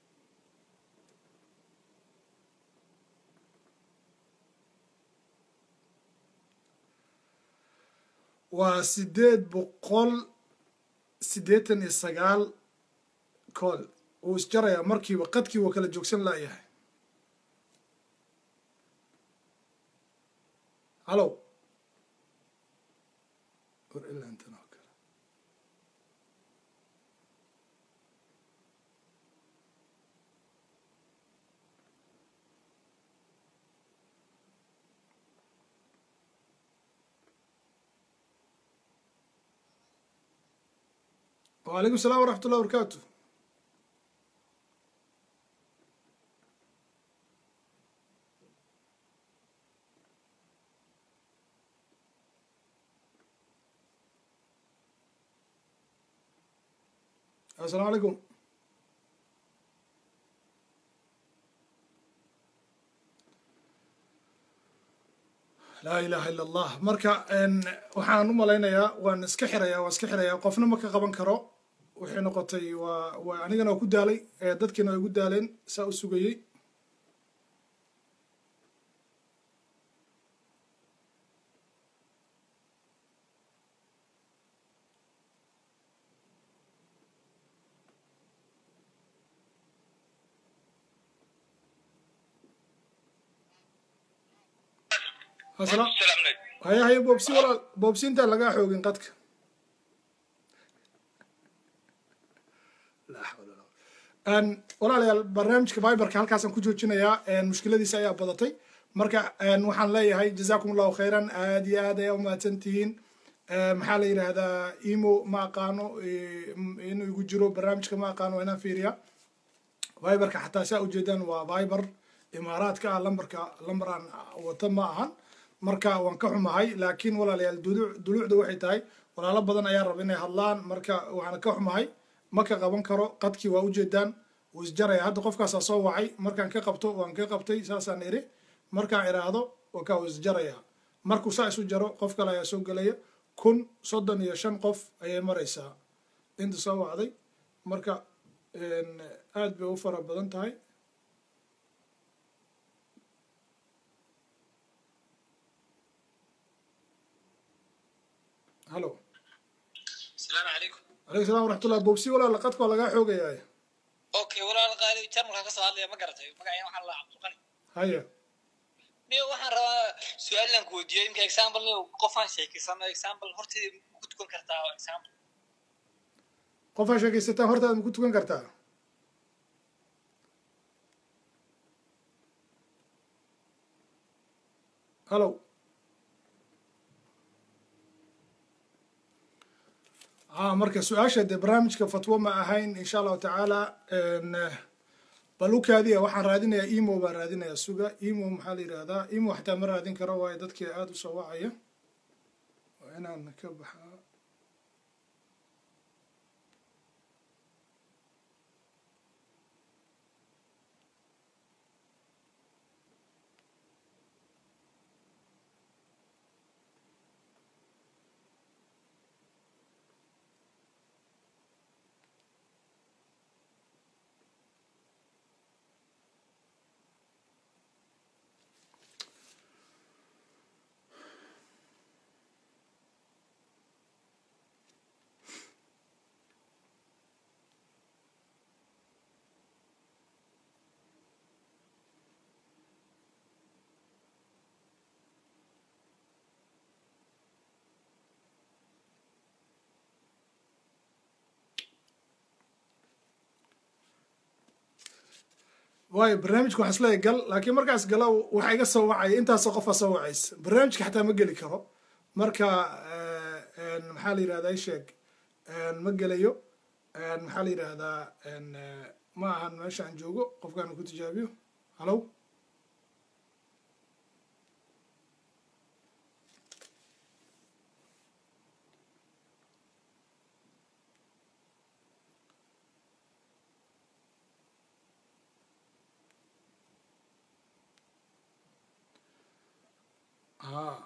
waa sideed boqol siddeetan iyo sagaal cool wuu isjarayaa markiiba qadkii waa kala joogsan laayahay halo war ilaa intan oo kale وعليكم السلام ورحمة الله وبركاته السلام عليكم laa ilaaha ila allah marka waxaan u malaynayaa waan iska xirayaa waan iska xirayaa qofna ma ka qaban karo waxay noqotay waa waa anigana waa ku daalay dadkiina way gu daaleen saa u sugayey asalaam haya haya boobsi walaal boobsi intaan lagaa xoogin qadka walaalayaal barnaamijka viberka halkaasaan ku joojinayaa mushkiladiisa ayaa badatay marka waxaan leeyahay jazakum allahu khayran aad iyo aad ayaa umahadsan tihiin maxaa la yidhaahdaa imo ma aqaano inuu igu jiro barnaamijka ma aqaano inaan fiiriya viberka xataa saa ujeedaan waa viber imaaraadka ah lambarka lambar aan wata ma ahan marka waan ka xumahay laakiin walaalayaal duluucda waxay tahay walaalo badan ayaa raba inay hadlaan marka waxaan ka xumahay ma ka qaban karo qadkii waa ujeedaan wuu isjaraya hadda qofkaasaa soo wacay markaan ka qabto waan ka qabtay saasaan iri markaan iraahdo wakaa wuu isjaraya markuu saa isu jaro qof kale ayaa soo gelaya kun soddon iyo shan qof ayay maraysaa inta soo wacday marka aad bay u fara badan tahay halo asalaamu calaykum calaykum salam waraxmatullah bobsi walaala qadka waa lagaa xoogayaa okay walaal qaali jarmalka ka soo hadlaya ma garatay magacayga waxaa la cabdulqani haya niyo waxaan rabaa su-aalan ku weydiiyo imka example niyo qofaan sheekeysano example horteeda ma ku tukan kartaa example qofaa sheekaysataan hortaada ma ku tukan kartaa hallow a marka su-aasha dee barnaamijka fatwo ma ahayn insha allahu tacaala balukaadiya waxaan raadinayaa emo baan raadinayaa suga emo maxaa la yidhahdaa emo xataa ma raadin karo waayo dadkii aada u soo wacaya waa inaan ka baxaa waayo barnaamijka waxaan isleeyahay gal laakiin markaas gala waxaa iga soo wacaya intaasoo qofaa soo wacaysa barnaamijka xataa ma geli karo marka maxaa la yidhahdaa isheeg ma gelayo maxaa la yidhahdaa ma ahan meesha aan joogo qofkaan ku tijaabiyo hallow a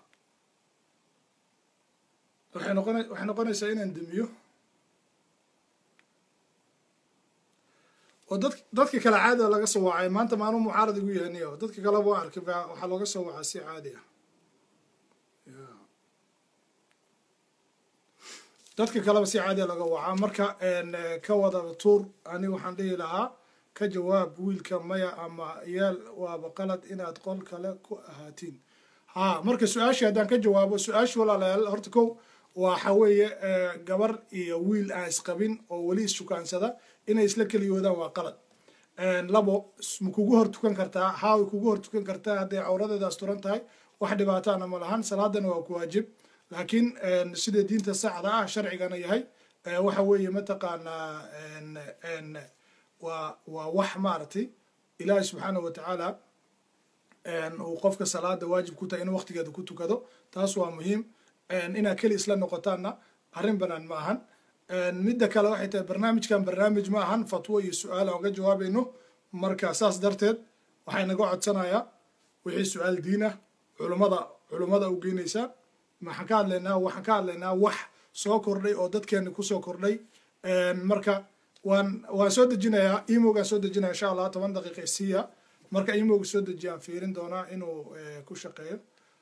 waxay noqona waxay noqonaysaa inaan demiyo oo dad dadka kale caadi a laga soo wacay maanta maanu mucaarad igu yahaniyo dadka kaleba waa arkay waxaa looga soo wacaa si caadi ah ya dadka kaleba si caadi a laga wacaa marka ka wada tuur ani waxaan dhihi lahaa ka jawaab wiilka maya ama yaal waaba qalad inaad qol kale ku ahaatiin ha marka su-aashii haddaan ka jawaabo su-aashii walaalayaal horta kow waxa weeye gabar iyo wiil aan isqabin oo weli issukaansada inay isla keliyoodaan waa qalad labo ma kugu hor tukan kartaa haa way kugu hor tukan kartaa hadday cawradeeda asturan tahay wax dhibaataana ma lahan salaadana waa ku waajib laakiin sida diinta saxda ah sharcigana yahay waxa weeye mataqaanaa waa waa wax maaragtay ilaahi subxaanahu watacaala uu qofka salaada waajib ku tahay inuu waqtigeeda ku tukado taas waa muhiim inaad keli isla noqotaanna arrin banaan ma ahan midda kale waxay tahay barnaamijkan barnaamij ma ahan fatwo iyo su-aal aan uga jawaabayno marka saas darteed waxay naga codsanayaa wixii su-aal diin ah culumada culummada u geynaysaa maxaan ka hadlaynaa waxaan ka hadlaynaa wax soo kordhay oo dadkeena kusoo kordhay marka waan waan soo dejinayaa emogaan soo dejinaya insha allah toban daqiiqa isiya marka emoga soo dejiya aan fiirin doonaa inuu ku shaqeeyo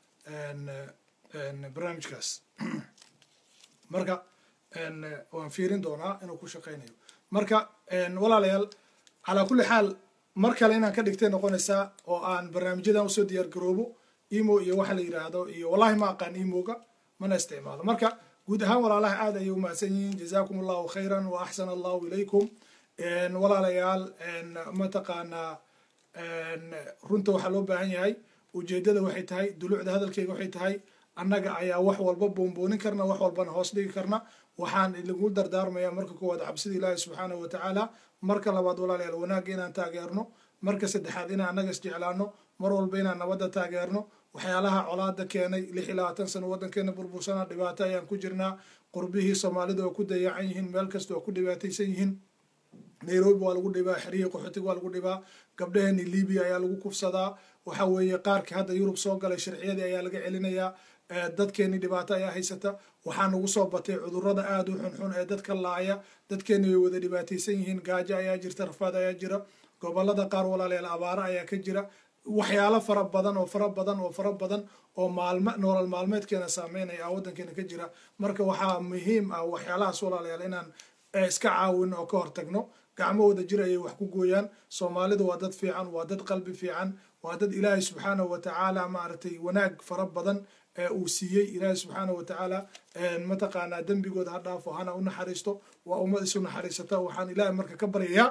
barnaamijkaas marka waan fiirin doonaa inuu ku shaqeynayo marka walaalayaal calaa kulli xaal mar kale inaan ka dhigtay noqonaysaa oo aan barnaamijyadan usoo diyaar garoobo emo iyo waxa la yidhaahdo iyo wallahi ma aqaan emoga mana isticmaalo marka guud ahaan walaalaha aad ayay umahadsan yihiin jazakum allahu khayran wa axsana allahu ilaykum walaalayaal mataqaanaa runta waxaa loo baahan yahay ujeedada waxay tahay dulucda hadalkeyga waxay tahay annaga ayaa wax walba boonboonin karna wax walbana hoos dhigi karna waxaan lagu dardaarmaya marka koowaad cabsida ilaahi subxaanahu watacaala marka labaad walaalayaal wanaagga inaan taageerno marka saddexaad inaan annaga isjeclaano mar walba inaan nabadda taageerno waxyaalaha colaada keenay lix iyo labaatan sano waddankeena burbursana dhibaato ayaan ku jirnaa qurbihii soomaalida oo ku dayacan yihiin meel kasta oo ku dhibaataysan yihiin nairobi waa lagu dhibaa xerihii qaxootiga waa lagu dhibaa gabdhaheeni libiya ayaa lagu kufsadaa waxa weeye qaarkii hadda yurub soo galay sharciyadii ayaa laga celinayaa dadkeeni dhibaato ayaa haysata waxaa nagu soo batay cudurrada aada u xunxun ee dadka laaya dadkeeni way wada dhibaataysan yihiin gaajo ayaa jirta rafaad ayaa jira gobolada qaar walaalayaal abaaro ayaa ka jira waxyaalo fara badan oo fara badan oo fara badan oo maalme nolol maalmeedkeena saameynaya a waddankeena ka jira marka waxaa muhiim ah waxyaalahaas walaalayaal inaan iska caawin oo ka hortagno gacmo wada jir ayay wax ku gooyaan soomaalidu waa dad fiican waa dad qalbi fiican waa dad ilaahay subxaanahu wa tacaala maaragtay wanaag fara badan ee uu siiyey ilaahay subxaanahu wa tacaala mataqaanaa dembigooda ha dhaafo hana u naxariisto waa ummad isu naxariisata waxaan ilaahay marka ka baryayaa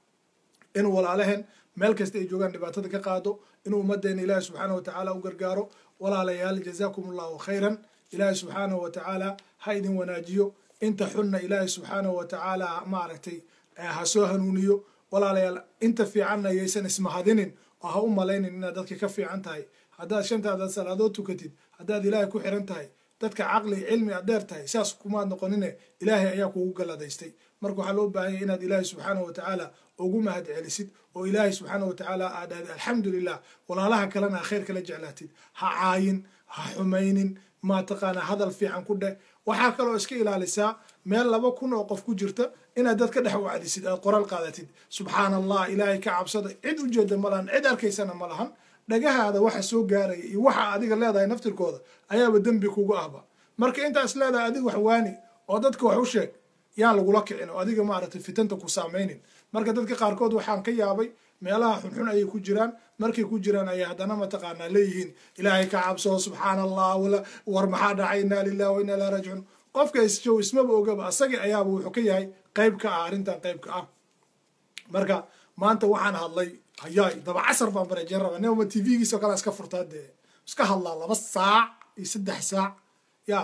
in walaalaheen meel kasta ay joogaan dhibaatada ka qaado inuu ummadeena ilaahay subxaanahu wa tacaala u gargaaro walaalayaal jazaakum allahu khayran ilaahay subxaanahu wa tacaala ha idin wanaajiyo inta xunna ilaahay subxaanahu wa tacaala maaragtay ha soo hanuuniyo walaalayaal inta fiicanna yaysan ismahadinin oo ha u malaynin inaad dadka ka fiican tahay haddaad shantaadaad salaadood tukatid haddaad ilaahay ku xiran tahay dadka caqli cilmi aad dheer tahay saas kumaad noqonine ilaahay ayaa kugu galladaystay marka waxaa loo baahan yahy inaad ilaahay subxaanahu wa tacaala ugu mahad celisid oo ilaahay subxaanahu wa tacaala aad dhahday alxamdulilah walaalaha kalena ha khayr kala jeclaatid ha caayin ha xumaynin mataqaanaa hadal fiican ku dheh waxaa kaloo iska ilaalisaa meel laba kun oo qof ku jirta inaad dad ka dhex wacdisid aad qoraal qaadatid subxaana allah ilaahay ka cabsada cid ujeeda ma lahan cid arkaysana ma lahan dhagahaada waxa soo gaaraya iyo waxa adiga leedahay naftirkooda ayaaba dembi kugu ahba marka intaas leedahay adiga wax waani oo dadka wax u sheeg yaan lagula kicin oo adiga maaragtay fitanta ku saamaynin marka dadka qaarkood waxaan ka yaabay meelaha xunxun ayay ku jiraan markay ku jiraan ayay haddana mataqaanaa leeyihiin ilaahay ka cabso subxaana allah wala war maxaa dhacay inaa lilah wa inaa ilaa raajicuun qofka isjow ismaba ogaba asagii ayaaba wuxuu ka yahay qayb ka ah arrintan qaybka ah marka maanta waxaan hadlay hayaay daba casar baan bareejeen raba nima t v-giisa o kale iska furtaa dee iska hadlaa laba saac iyo saddex saac ya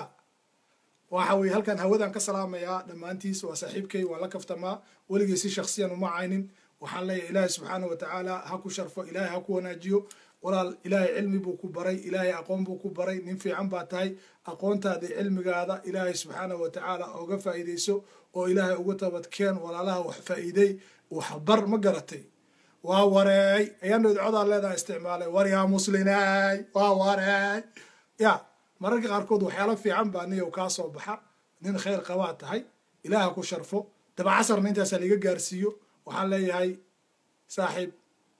waxa weye halkan hawadaan ka salaamayaa dhammaantiis waa saaxiibkay waan la kaftamaa weligay si shaksiyan uma caynin waxaan leeyahay ilaahay subxaana wa tacaala ha ku sharfo ilaahay ha ku wanaajiyo walaal ilaahay cilmi buu ku baray ilaahay aqoon buu ku baray nin fiican baa tahay aqoontaada cilmigaada ilaahay subxaana wa tacaala oga faa'iidayso oo ilaahay uga tabadkeen walaalaha wax faa'iiday waxbar ma garatay waa wareey ayaan dhowdcodaa leedaha isticmaalay war yaa muslinaay waa wareey ya mararka qaarkood waxyaalo fiican baa niyow kaa soo baxa nin khayr qabaa tahay ilaaha ku sharfo dabacasarna intaasaa liga gaarsiiyo waxaan leeyahay saaxiib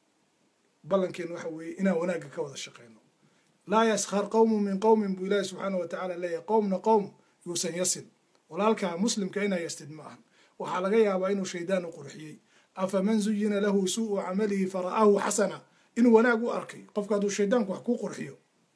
ballankeen waxa weeye inaan wanaagga ka wada shaqeyno laa yaskhar qowmun min qowmin buu ilaahi subxaana wa tacaala leeyahay qowmna qowm yuusan yasin walaalkaa muslimka inaa yastid ma ahan waxaa laga yaabaa inuu shaydaan u qurxiyey afaman zuyina lahu suu'u camalihi fara'aahu xasana inuu wanaag u arkay qofka hadduu shaydaanku wax kuu qurxiyo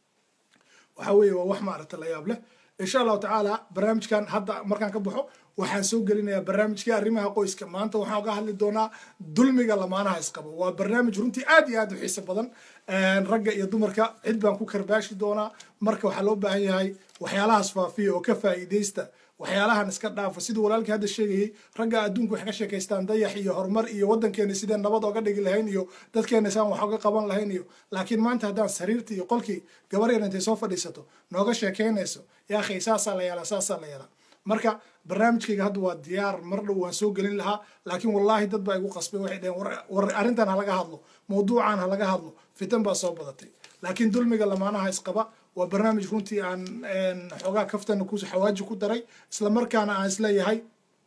waxa weeye waa wax maaragta la yaab leh insha allahu tacaala barnaamijkan hadda markaan ka baxo waxaan soo gelinayaa barnaamijkii arrimaha qoyska maanta waxaan uga hadli doonaa dulmiga lamaanaha isqabo waa barnaamij runtii aad iyo aad u xiiso badan ragga iyo dumarka cid baan ku karbaashi doonaa marka waxaa loo baahan yahay waxyaalahaas faafiya oo ka faa'iidaysta waxyaalahan iska dhaafa siduu walaalkii hadda sheegayey ragga adduunka waxay ka sheekaystaan dayax iyo horumar iyo waddankeena sideen nabad oga dhigi lahayn iyo dadkeena saan wax oga qaban lahayn iyo laakiin maanta haddaan sariirta iyo qolkii gabar yar intay soo fadhiisato nooga sheekaynayso yaa akhay saasaa la yeelaa saasaa la yeelaa marka barnaamijkayga hadda waa diyaar mar dhow waan soo gelin lahaa laakiin wallaahi dad baa igu qasbay waxay dhaheen war arrintan ha laga hadlo mawduucan ha laga hadlo fitan baa soo badatay laakiin dulmiga lamaanaha isqaba waa barnaamij runtii aan xoogaa kaftana ku xawaaji ku daray isla markaana aan isleeyahay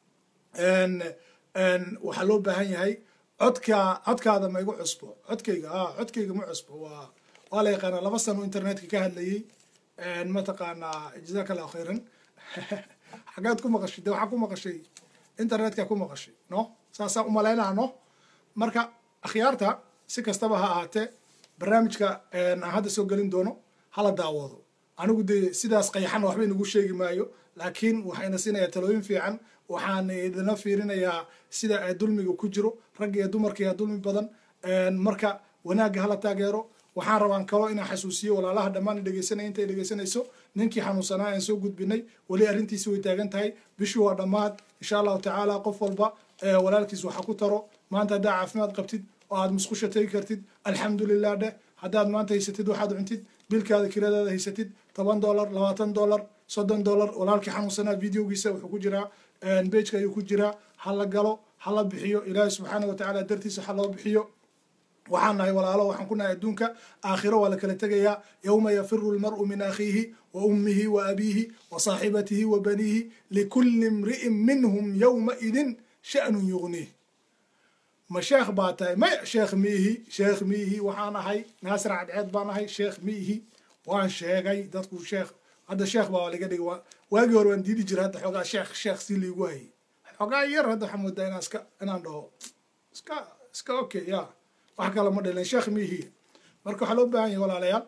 waxaa loo baahan yahay codka codkaada ma igu cusbo codkayga a codkayga ma cusbo waa waa la yaqaanaa laba sano internetka ka hadlayey mataqaanaa jazaaka allahu khayran xagaad ku maqashay de waxaa ku maqashay internetka ku maqashay no saasaa umalaynaa no marka akhyaarta si kastaba ha ahaatee barnaamijka aan hadda soo gelin doono hala daawado anigu dee sidaas qayaxana waxba inagu sheegi maayo laakiin waxayna siinayaa talooyin fiican waxaan idina fiirinayaa sida dulmiga ku jiro ragga iyo dumarka yaa dulmi badan marka wanaagga hala taageero waxaan rabaan kaloo inaan xasuusiyo walaalaha dhammaan dhegeysanaya intay dhegeysanayso ninkii xanuunsanaa aan soo gudbinay weli arrintiisi way taagan tahay bishii waa dhammaad insha allahu tacaala qof walba walaalkiis waxa ku taro maanta haddaa caafimaad qabtid oo aad musqusha tegi kartid alxamdulilah dheh haddaad maanta haysatid waxaad cuntid bilkaada kiradaada haysatid toban dollar labaatan dollar soddon dollar walaalkii xanuunsanaa videogiisa wuxuu ku jiraa bejka ayuu ku jiraa ha la galo ha la bixiyo ilaahi subxaana wa tacaala dartiisa ha loo bixiyo waxaan nahay walaalo waxaan ku nahay adduunka aakhiro waa la kala tegayaa yowma yafiru lmar'u min akhiihi wa ummihi wa abiihi wa saaxibatihi wa baniihi likulli imri'in minhum yowmaidin sha'nun yugniih ma sheekh baa tahay maya sheekh miihi sheekh miihi waxaan ahay naasir cadceed baan ahay sheekh miihi waan sheegay dadku sheekh hadda sheekh baa laga dhigay waagii hore waan diidi jira hadda xoogaa sheekh sheekh si liigu hayay xoogaa yar hadda waxaan moodaa inaan iska inaan dhaho iska iska okay ya wax kale ma dhalin sheekh miihi marka waxaa loo baahan yahay walaalayaal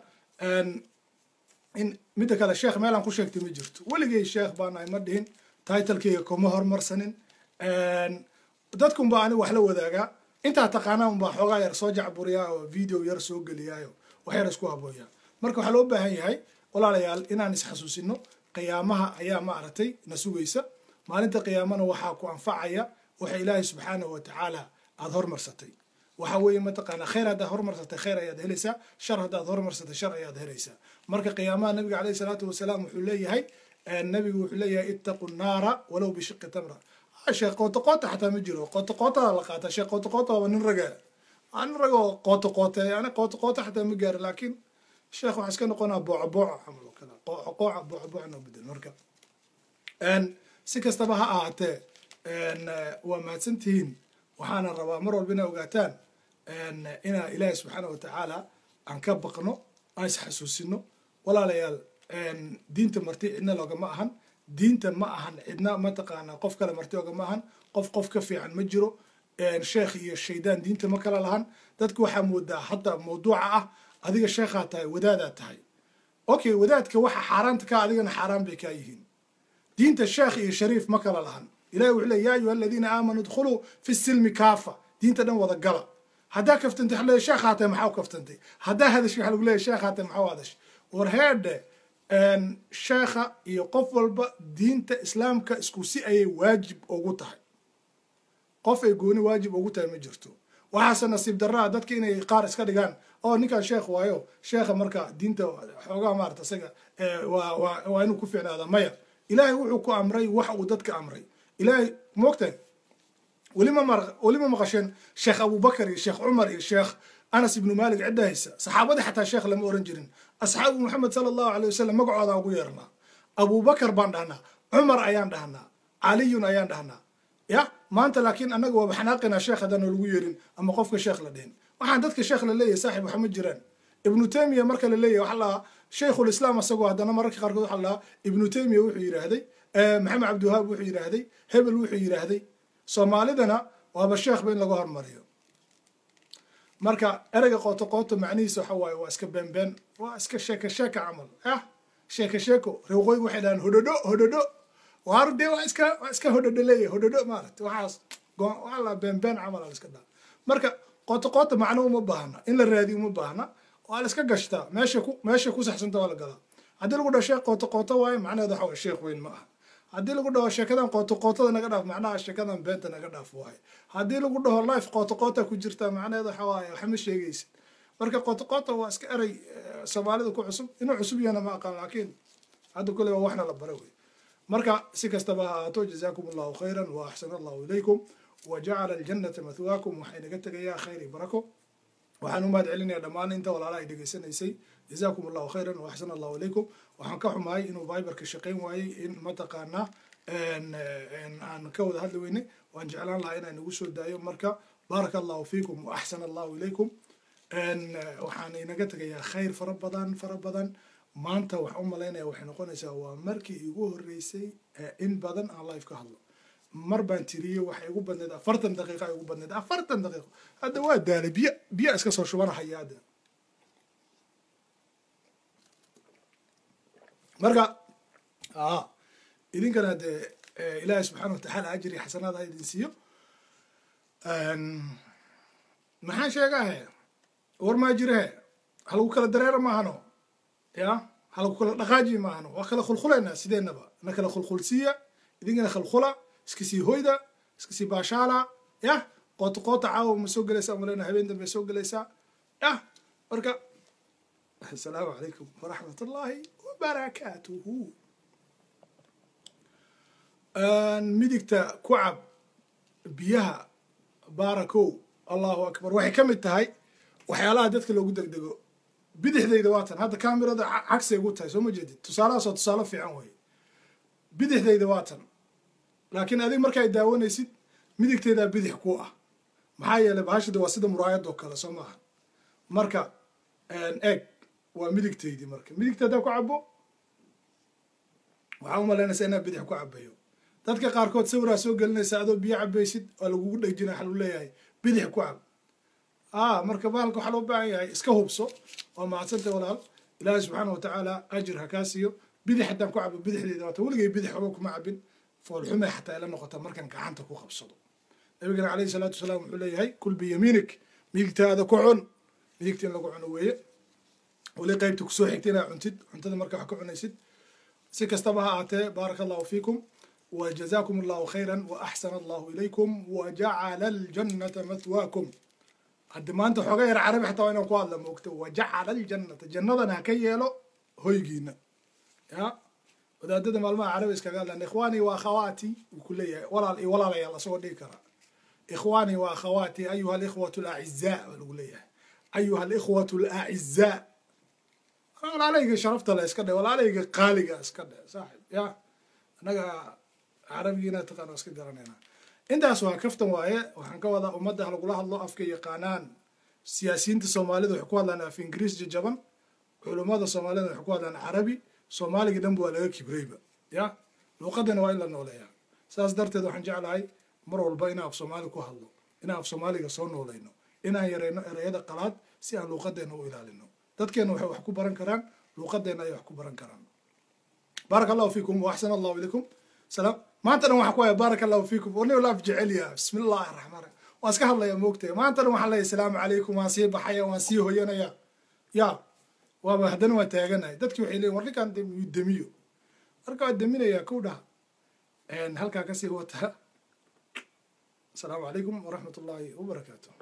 in midda kale sheekh meelaan ku sheegtay ma jirto weligay sheekh baan ahay ma dhihin titlekeyga kuma hormarsanin dadkun baa aniga wax la wadaagaa intaa taqaanaa unbaa xoogaa yar soo jacburiyaa oo video yar soo geliyaayo wax yar isku habooyaa marka waxaa loo baahan yahay walaalayaal inaan isxasuusino qiyaamaha ayaa maaragtay na sugaysa maalinta qiyaamana waxaa ku anfacaya waxa ilaahay subxaanahu wa tacaala aada hormarsatay waxa weeye mataqaanaa khayr haddaad hormarsatay khayr ayaad helaysaa shar haddaad hormarsatay shar ayaad helaysaa marka qiyaamaha nabiga caleyhi salaatu wasalaam wuxuu leeyahay nabigu wuxuu leeyahay ittaqu nnaara walow bishiqi tamra sheekh qoota qoota xataa ma jiro qoota qootada la qaata sheekh qoota qoota waa nin raga nin raga oo qoota qooteeya ani qoota qoota xataa ma gaari laakiin sheekh waxaa iska noqonaa booca booca camal oo kale qooca qooca booca booca noo bedel marka si kastaba ha ahaatee waa mahadsantihiin waxaana rabaa mar walba inaa ogaataan inaa ilaahi subxaana wa tacaala aan ka baqno aan isxasuusino walaalayaal diinta marti cidna loogama ahan diinta ma ahan cidna mataqaanaa qof kale marti ogama ahan qof qof ka fiican ma jiro sheekh iyo shaydaan diinta ma kala lahan dadka waxaa moodaa hadda mawduuca ah adiga sheekhaa tahay wadaadaa tahay okay wadaadka waxa xaaraanta ka adigana xaaraan bay kaa yihiin diinta sheekh iyo shariif ma kala lahan ilahi wuxuu leey ya ayuha aladiina aamanuu idkhuluu fi silmi kaafa diinta dhan wada gala haddaa kaftantay waxa leeyahy sheekhaa tahay maxaa u kaftantay haddaa hadash waxa lagu leeyahy sheekhaa tahay maxaa u hadash war heedhe sheekha iyo qof walba diinta islaamka isku si ayay waajib ugu tahay qof ay gooni waajib ugu tahay ma jirto waxaase nasiib darraa dadka inay qaar iska dhigaan oo ninkan sheekh waayo sheekha marka diinta xoogaa maarata isaga waa inuu ku ficnaada maya ilaahay wuxuu ku amray wax uu dadka amray ilaahay moogtahay welima mar welima maqasheen sheekh abubakar iyo sheekh cumar iyo sheekh anas ibnu malik cidda haysa saxaabadii xataa sheekh lama oran jirin asxaabu maxamed sala allahu alay wasalam magacooda ugu yeernaa abubakar baan dhahnaa cumar ayaan dhahnaa caliyun ayaan dhahnaa ya maanta laakiin annaga waaba xanaaqinaa sheekh haddaan lagu yeerin ama qofka sheekh la dhihin waxaan dadka sheekh la leeyahay saaxib waxa ma jiraan ibnu taymiya marka la leeyahay waxa lahaa sheikhul islaam asagoo haddana mararka qaarkood waxa lahaa ibnu taymiya wuxuu yidhaahday maxamed cabdiwahaab wuxuu yidhaahday hebel wuxuu yidhaahday soomaalidana waaba sheekhba in laga hormariyo marka ereyga qooto qooto macnihiisa waxa waaye waa iska beenbeen waa iska sheeka sheeka camal ah sheeka sheeko reeqooyiga waxay dhahaan hodhodho hodhodho waaru dee waa iska waa iska hodhodho leeyahay hodhodho maaragta waxaas waa la beenbeen camal ala iska dhaa marka qooto qooto macno uma baahna in la raadiyo uma baahna waa la iska gashtaa meesha ku meesha ku saxsanta waa la galaa haddii lagu dhaho sheekh qooto qooto waaye macnaheeda waxa waye sheekh weyn ma aha haddii lagu dhaho sheekadan qooto qootada naga dhaaf macnaha sheekadan beenta naga dhaaf waaye haddii lagu dhaho life qooto qoota ku jirta macnaheeda waxa waaye waxma sheegaysid marka qooto qoota waa iska erey soomaalida ku cusub inuu cusub yahana ma aqaan laakiin hadda kule waa waxna la bara wey marka si kastaba ha ahaato jazaakum allahu khayran wa axsana allahu ilaykum wa jacala aljannata mathwaakum waxay naga tegayaa khayr iyo barako waxaan u mahad celinayaa dhammaan inta walaalaha ay dhegaysanaysay jazaakum allahu khayran wa axsana allahu ilaykum waxaan ka xumahay inuu viberka shaqayn waayey in mataqaanaa aan ka wada hadli weynay waan jeclaan lahaa inaan nagu soo daayo marka baaraka allahu fiikum wa axsana allahu ilaykum waxaan inaga tegayaa khayr fara badan fara badan maanta waxaan u malaynaya waxay noqonaysaa waa markii igu horreysay in badan aan live ka hadlo mar baan tiriyey waxay igu badneed afartan daqiiqa ay igu badneed afartan daqiiqo hadda waa daalay biyo biyo iska soo shubanahaya hadda marka a idinkana dee ilaahay subxaana watacaala ajri xasanaad ha idin siiyo maxaan sheegahe war maa jirehe halagu kala dareera maahano ya halagu kala dhaqaaji maahano waa kala khulkhulaynaa sideennaba na kala khulkhulsiiya idinkana khalkhula iska sii hoyda iska sii baashaala yah qoota qoota caawa ma soo gelaysaa maleyna habeen dambe soo gelaysaa yah marka asalaamu calaykum waraxmat ullaahi wabarakaatuhu midigta ku cab biyaha baarakow allahu akbar waxay ka mid tahay waxyaalaha dadka loogu degdego bidixdayda waatan hadda kamirada cagsay ugu tahay soo ma jeedid tusaalahaasoo tusaale fiican wey bidixdayda waatan laakiin adig markaay daawanaysid midigteedaa bidix ku ah maxaa yeelay bahashada waa sida muraayadoo kale soo maaha marka eeg waa midigteydii marka midigta haddaa ku cabo waxaa umalaynaysaa inaa bidix ku cabayo dadka qaarkood sawiraa soo gelinaysa adoo biyo cabaysid waa lagugu dhejina waxa lagu leeyahay bidix ku cab ah marka bahalka waxaa loo baahan yahay iska hubso waa mahadsanta walaal ilaahay subxaana watacaala ajir ha kaa siiyo bidix haddaan ku cabo bidixdeeda waata weligay bidix waxba kuma cabin foolxume xataa ila noqota markaan gacanta ku qabsado nabigana calayhi salaatu wasalaam wuxuu leeyahay kul biyamiinik miigtaada ku cun miigta in lagu cuno weeye weli qaybta kusoo xigta inaad cuntid cuntada marka wax ka cunaysid si kastaba ha ahaatee baaraka allahu fiikum وجزاكم الله خيرا وأحسن الله إليكم وجعل الجنة مثواكم haddi maanta xooga yar carabi xataa waa inaan ku hadla moogto wajacala aljannata jannadana ha ka yeelo hoygiina ya wadaadada maalmaha carabi iskaga hadlaan ikhwaanii wa akhawaati wuu ku leeyahay walaal iyo walaalayaal asagoo dhigi karaa ikhwaanii wa akhawaati ayuha alikhwatu alacizaa baa lagu leeyahay ayuha alikhwatu alacizaa walaalayga sharafta le iska dhe walaalayga qaaliga iska dhe saaxib ya annaga carabigiina taqaana iska garanayna intaas waa kaftan waaye waxaan ka wadaa ummadda ha lagula hadlo afka yaqaanaan siyaasiyiinta soomaalida waxay ku hadlaan af ingiriis jajaban culummada soomaalida waxay ku hadlaan carabi soomaaliga dhanba waa laga kibrayba ya luuqadana waa in la nooleeyaa saas darteed waxaan jeclahay mar walba inaan af soomaali ku hadlo inaan af soomaaliga soo noolayno inaan yarayno ereyada qalaad si aan luuqadeena u ilaalino dadkeena waxay wax ku baran karaan luuqadeena ayay wax ku baran karaan baaraka allahu fiikum wa axsana allahu ilaykum salaam maanta dhan waxaan ku haya baaraka allahu fiikum oo nin laaf jecel yaha bismi illahi raxmaan raxiim waan iska hadlaya moogtay maanta dhan waxaan leeyahay asalaamu calaykum waan sii baxaya waan sii hoyanaya ya waaba haddana waan taaganahay dadki waxay leeyihin war ninkaan demiyo marka waa deminaya kow dhaha halkaa kasii wata asalaamu calaykum waraxmat ullahi wabarakaatu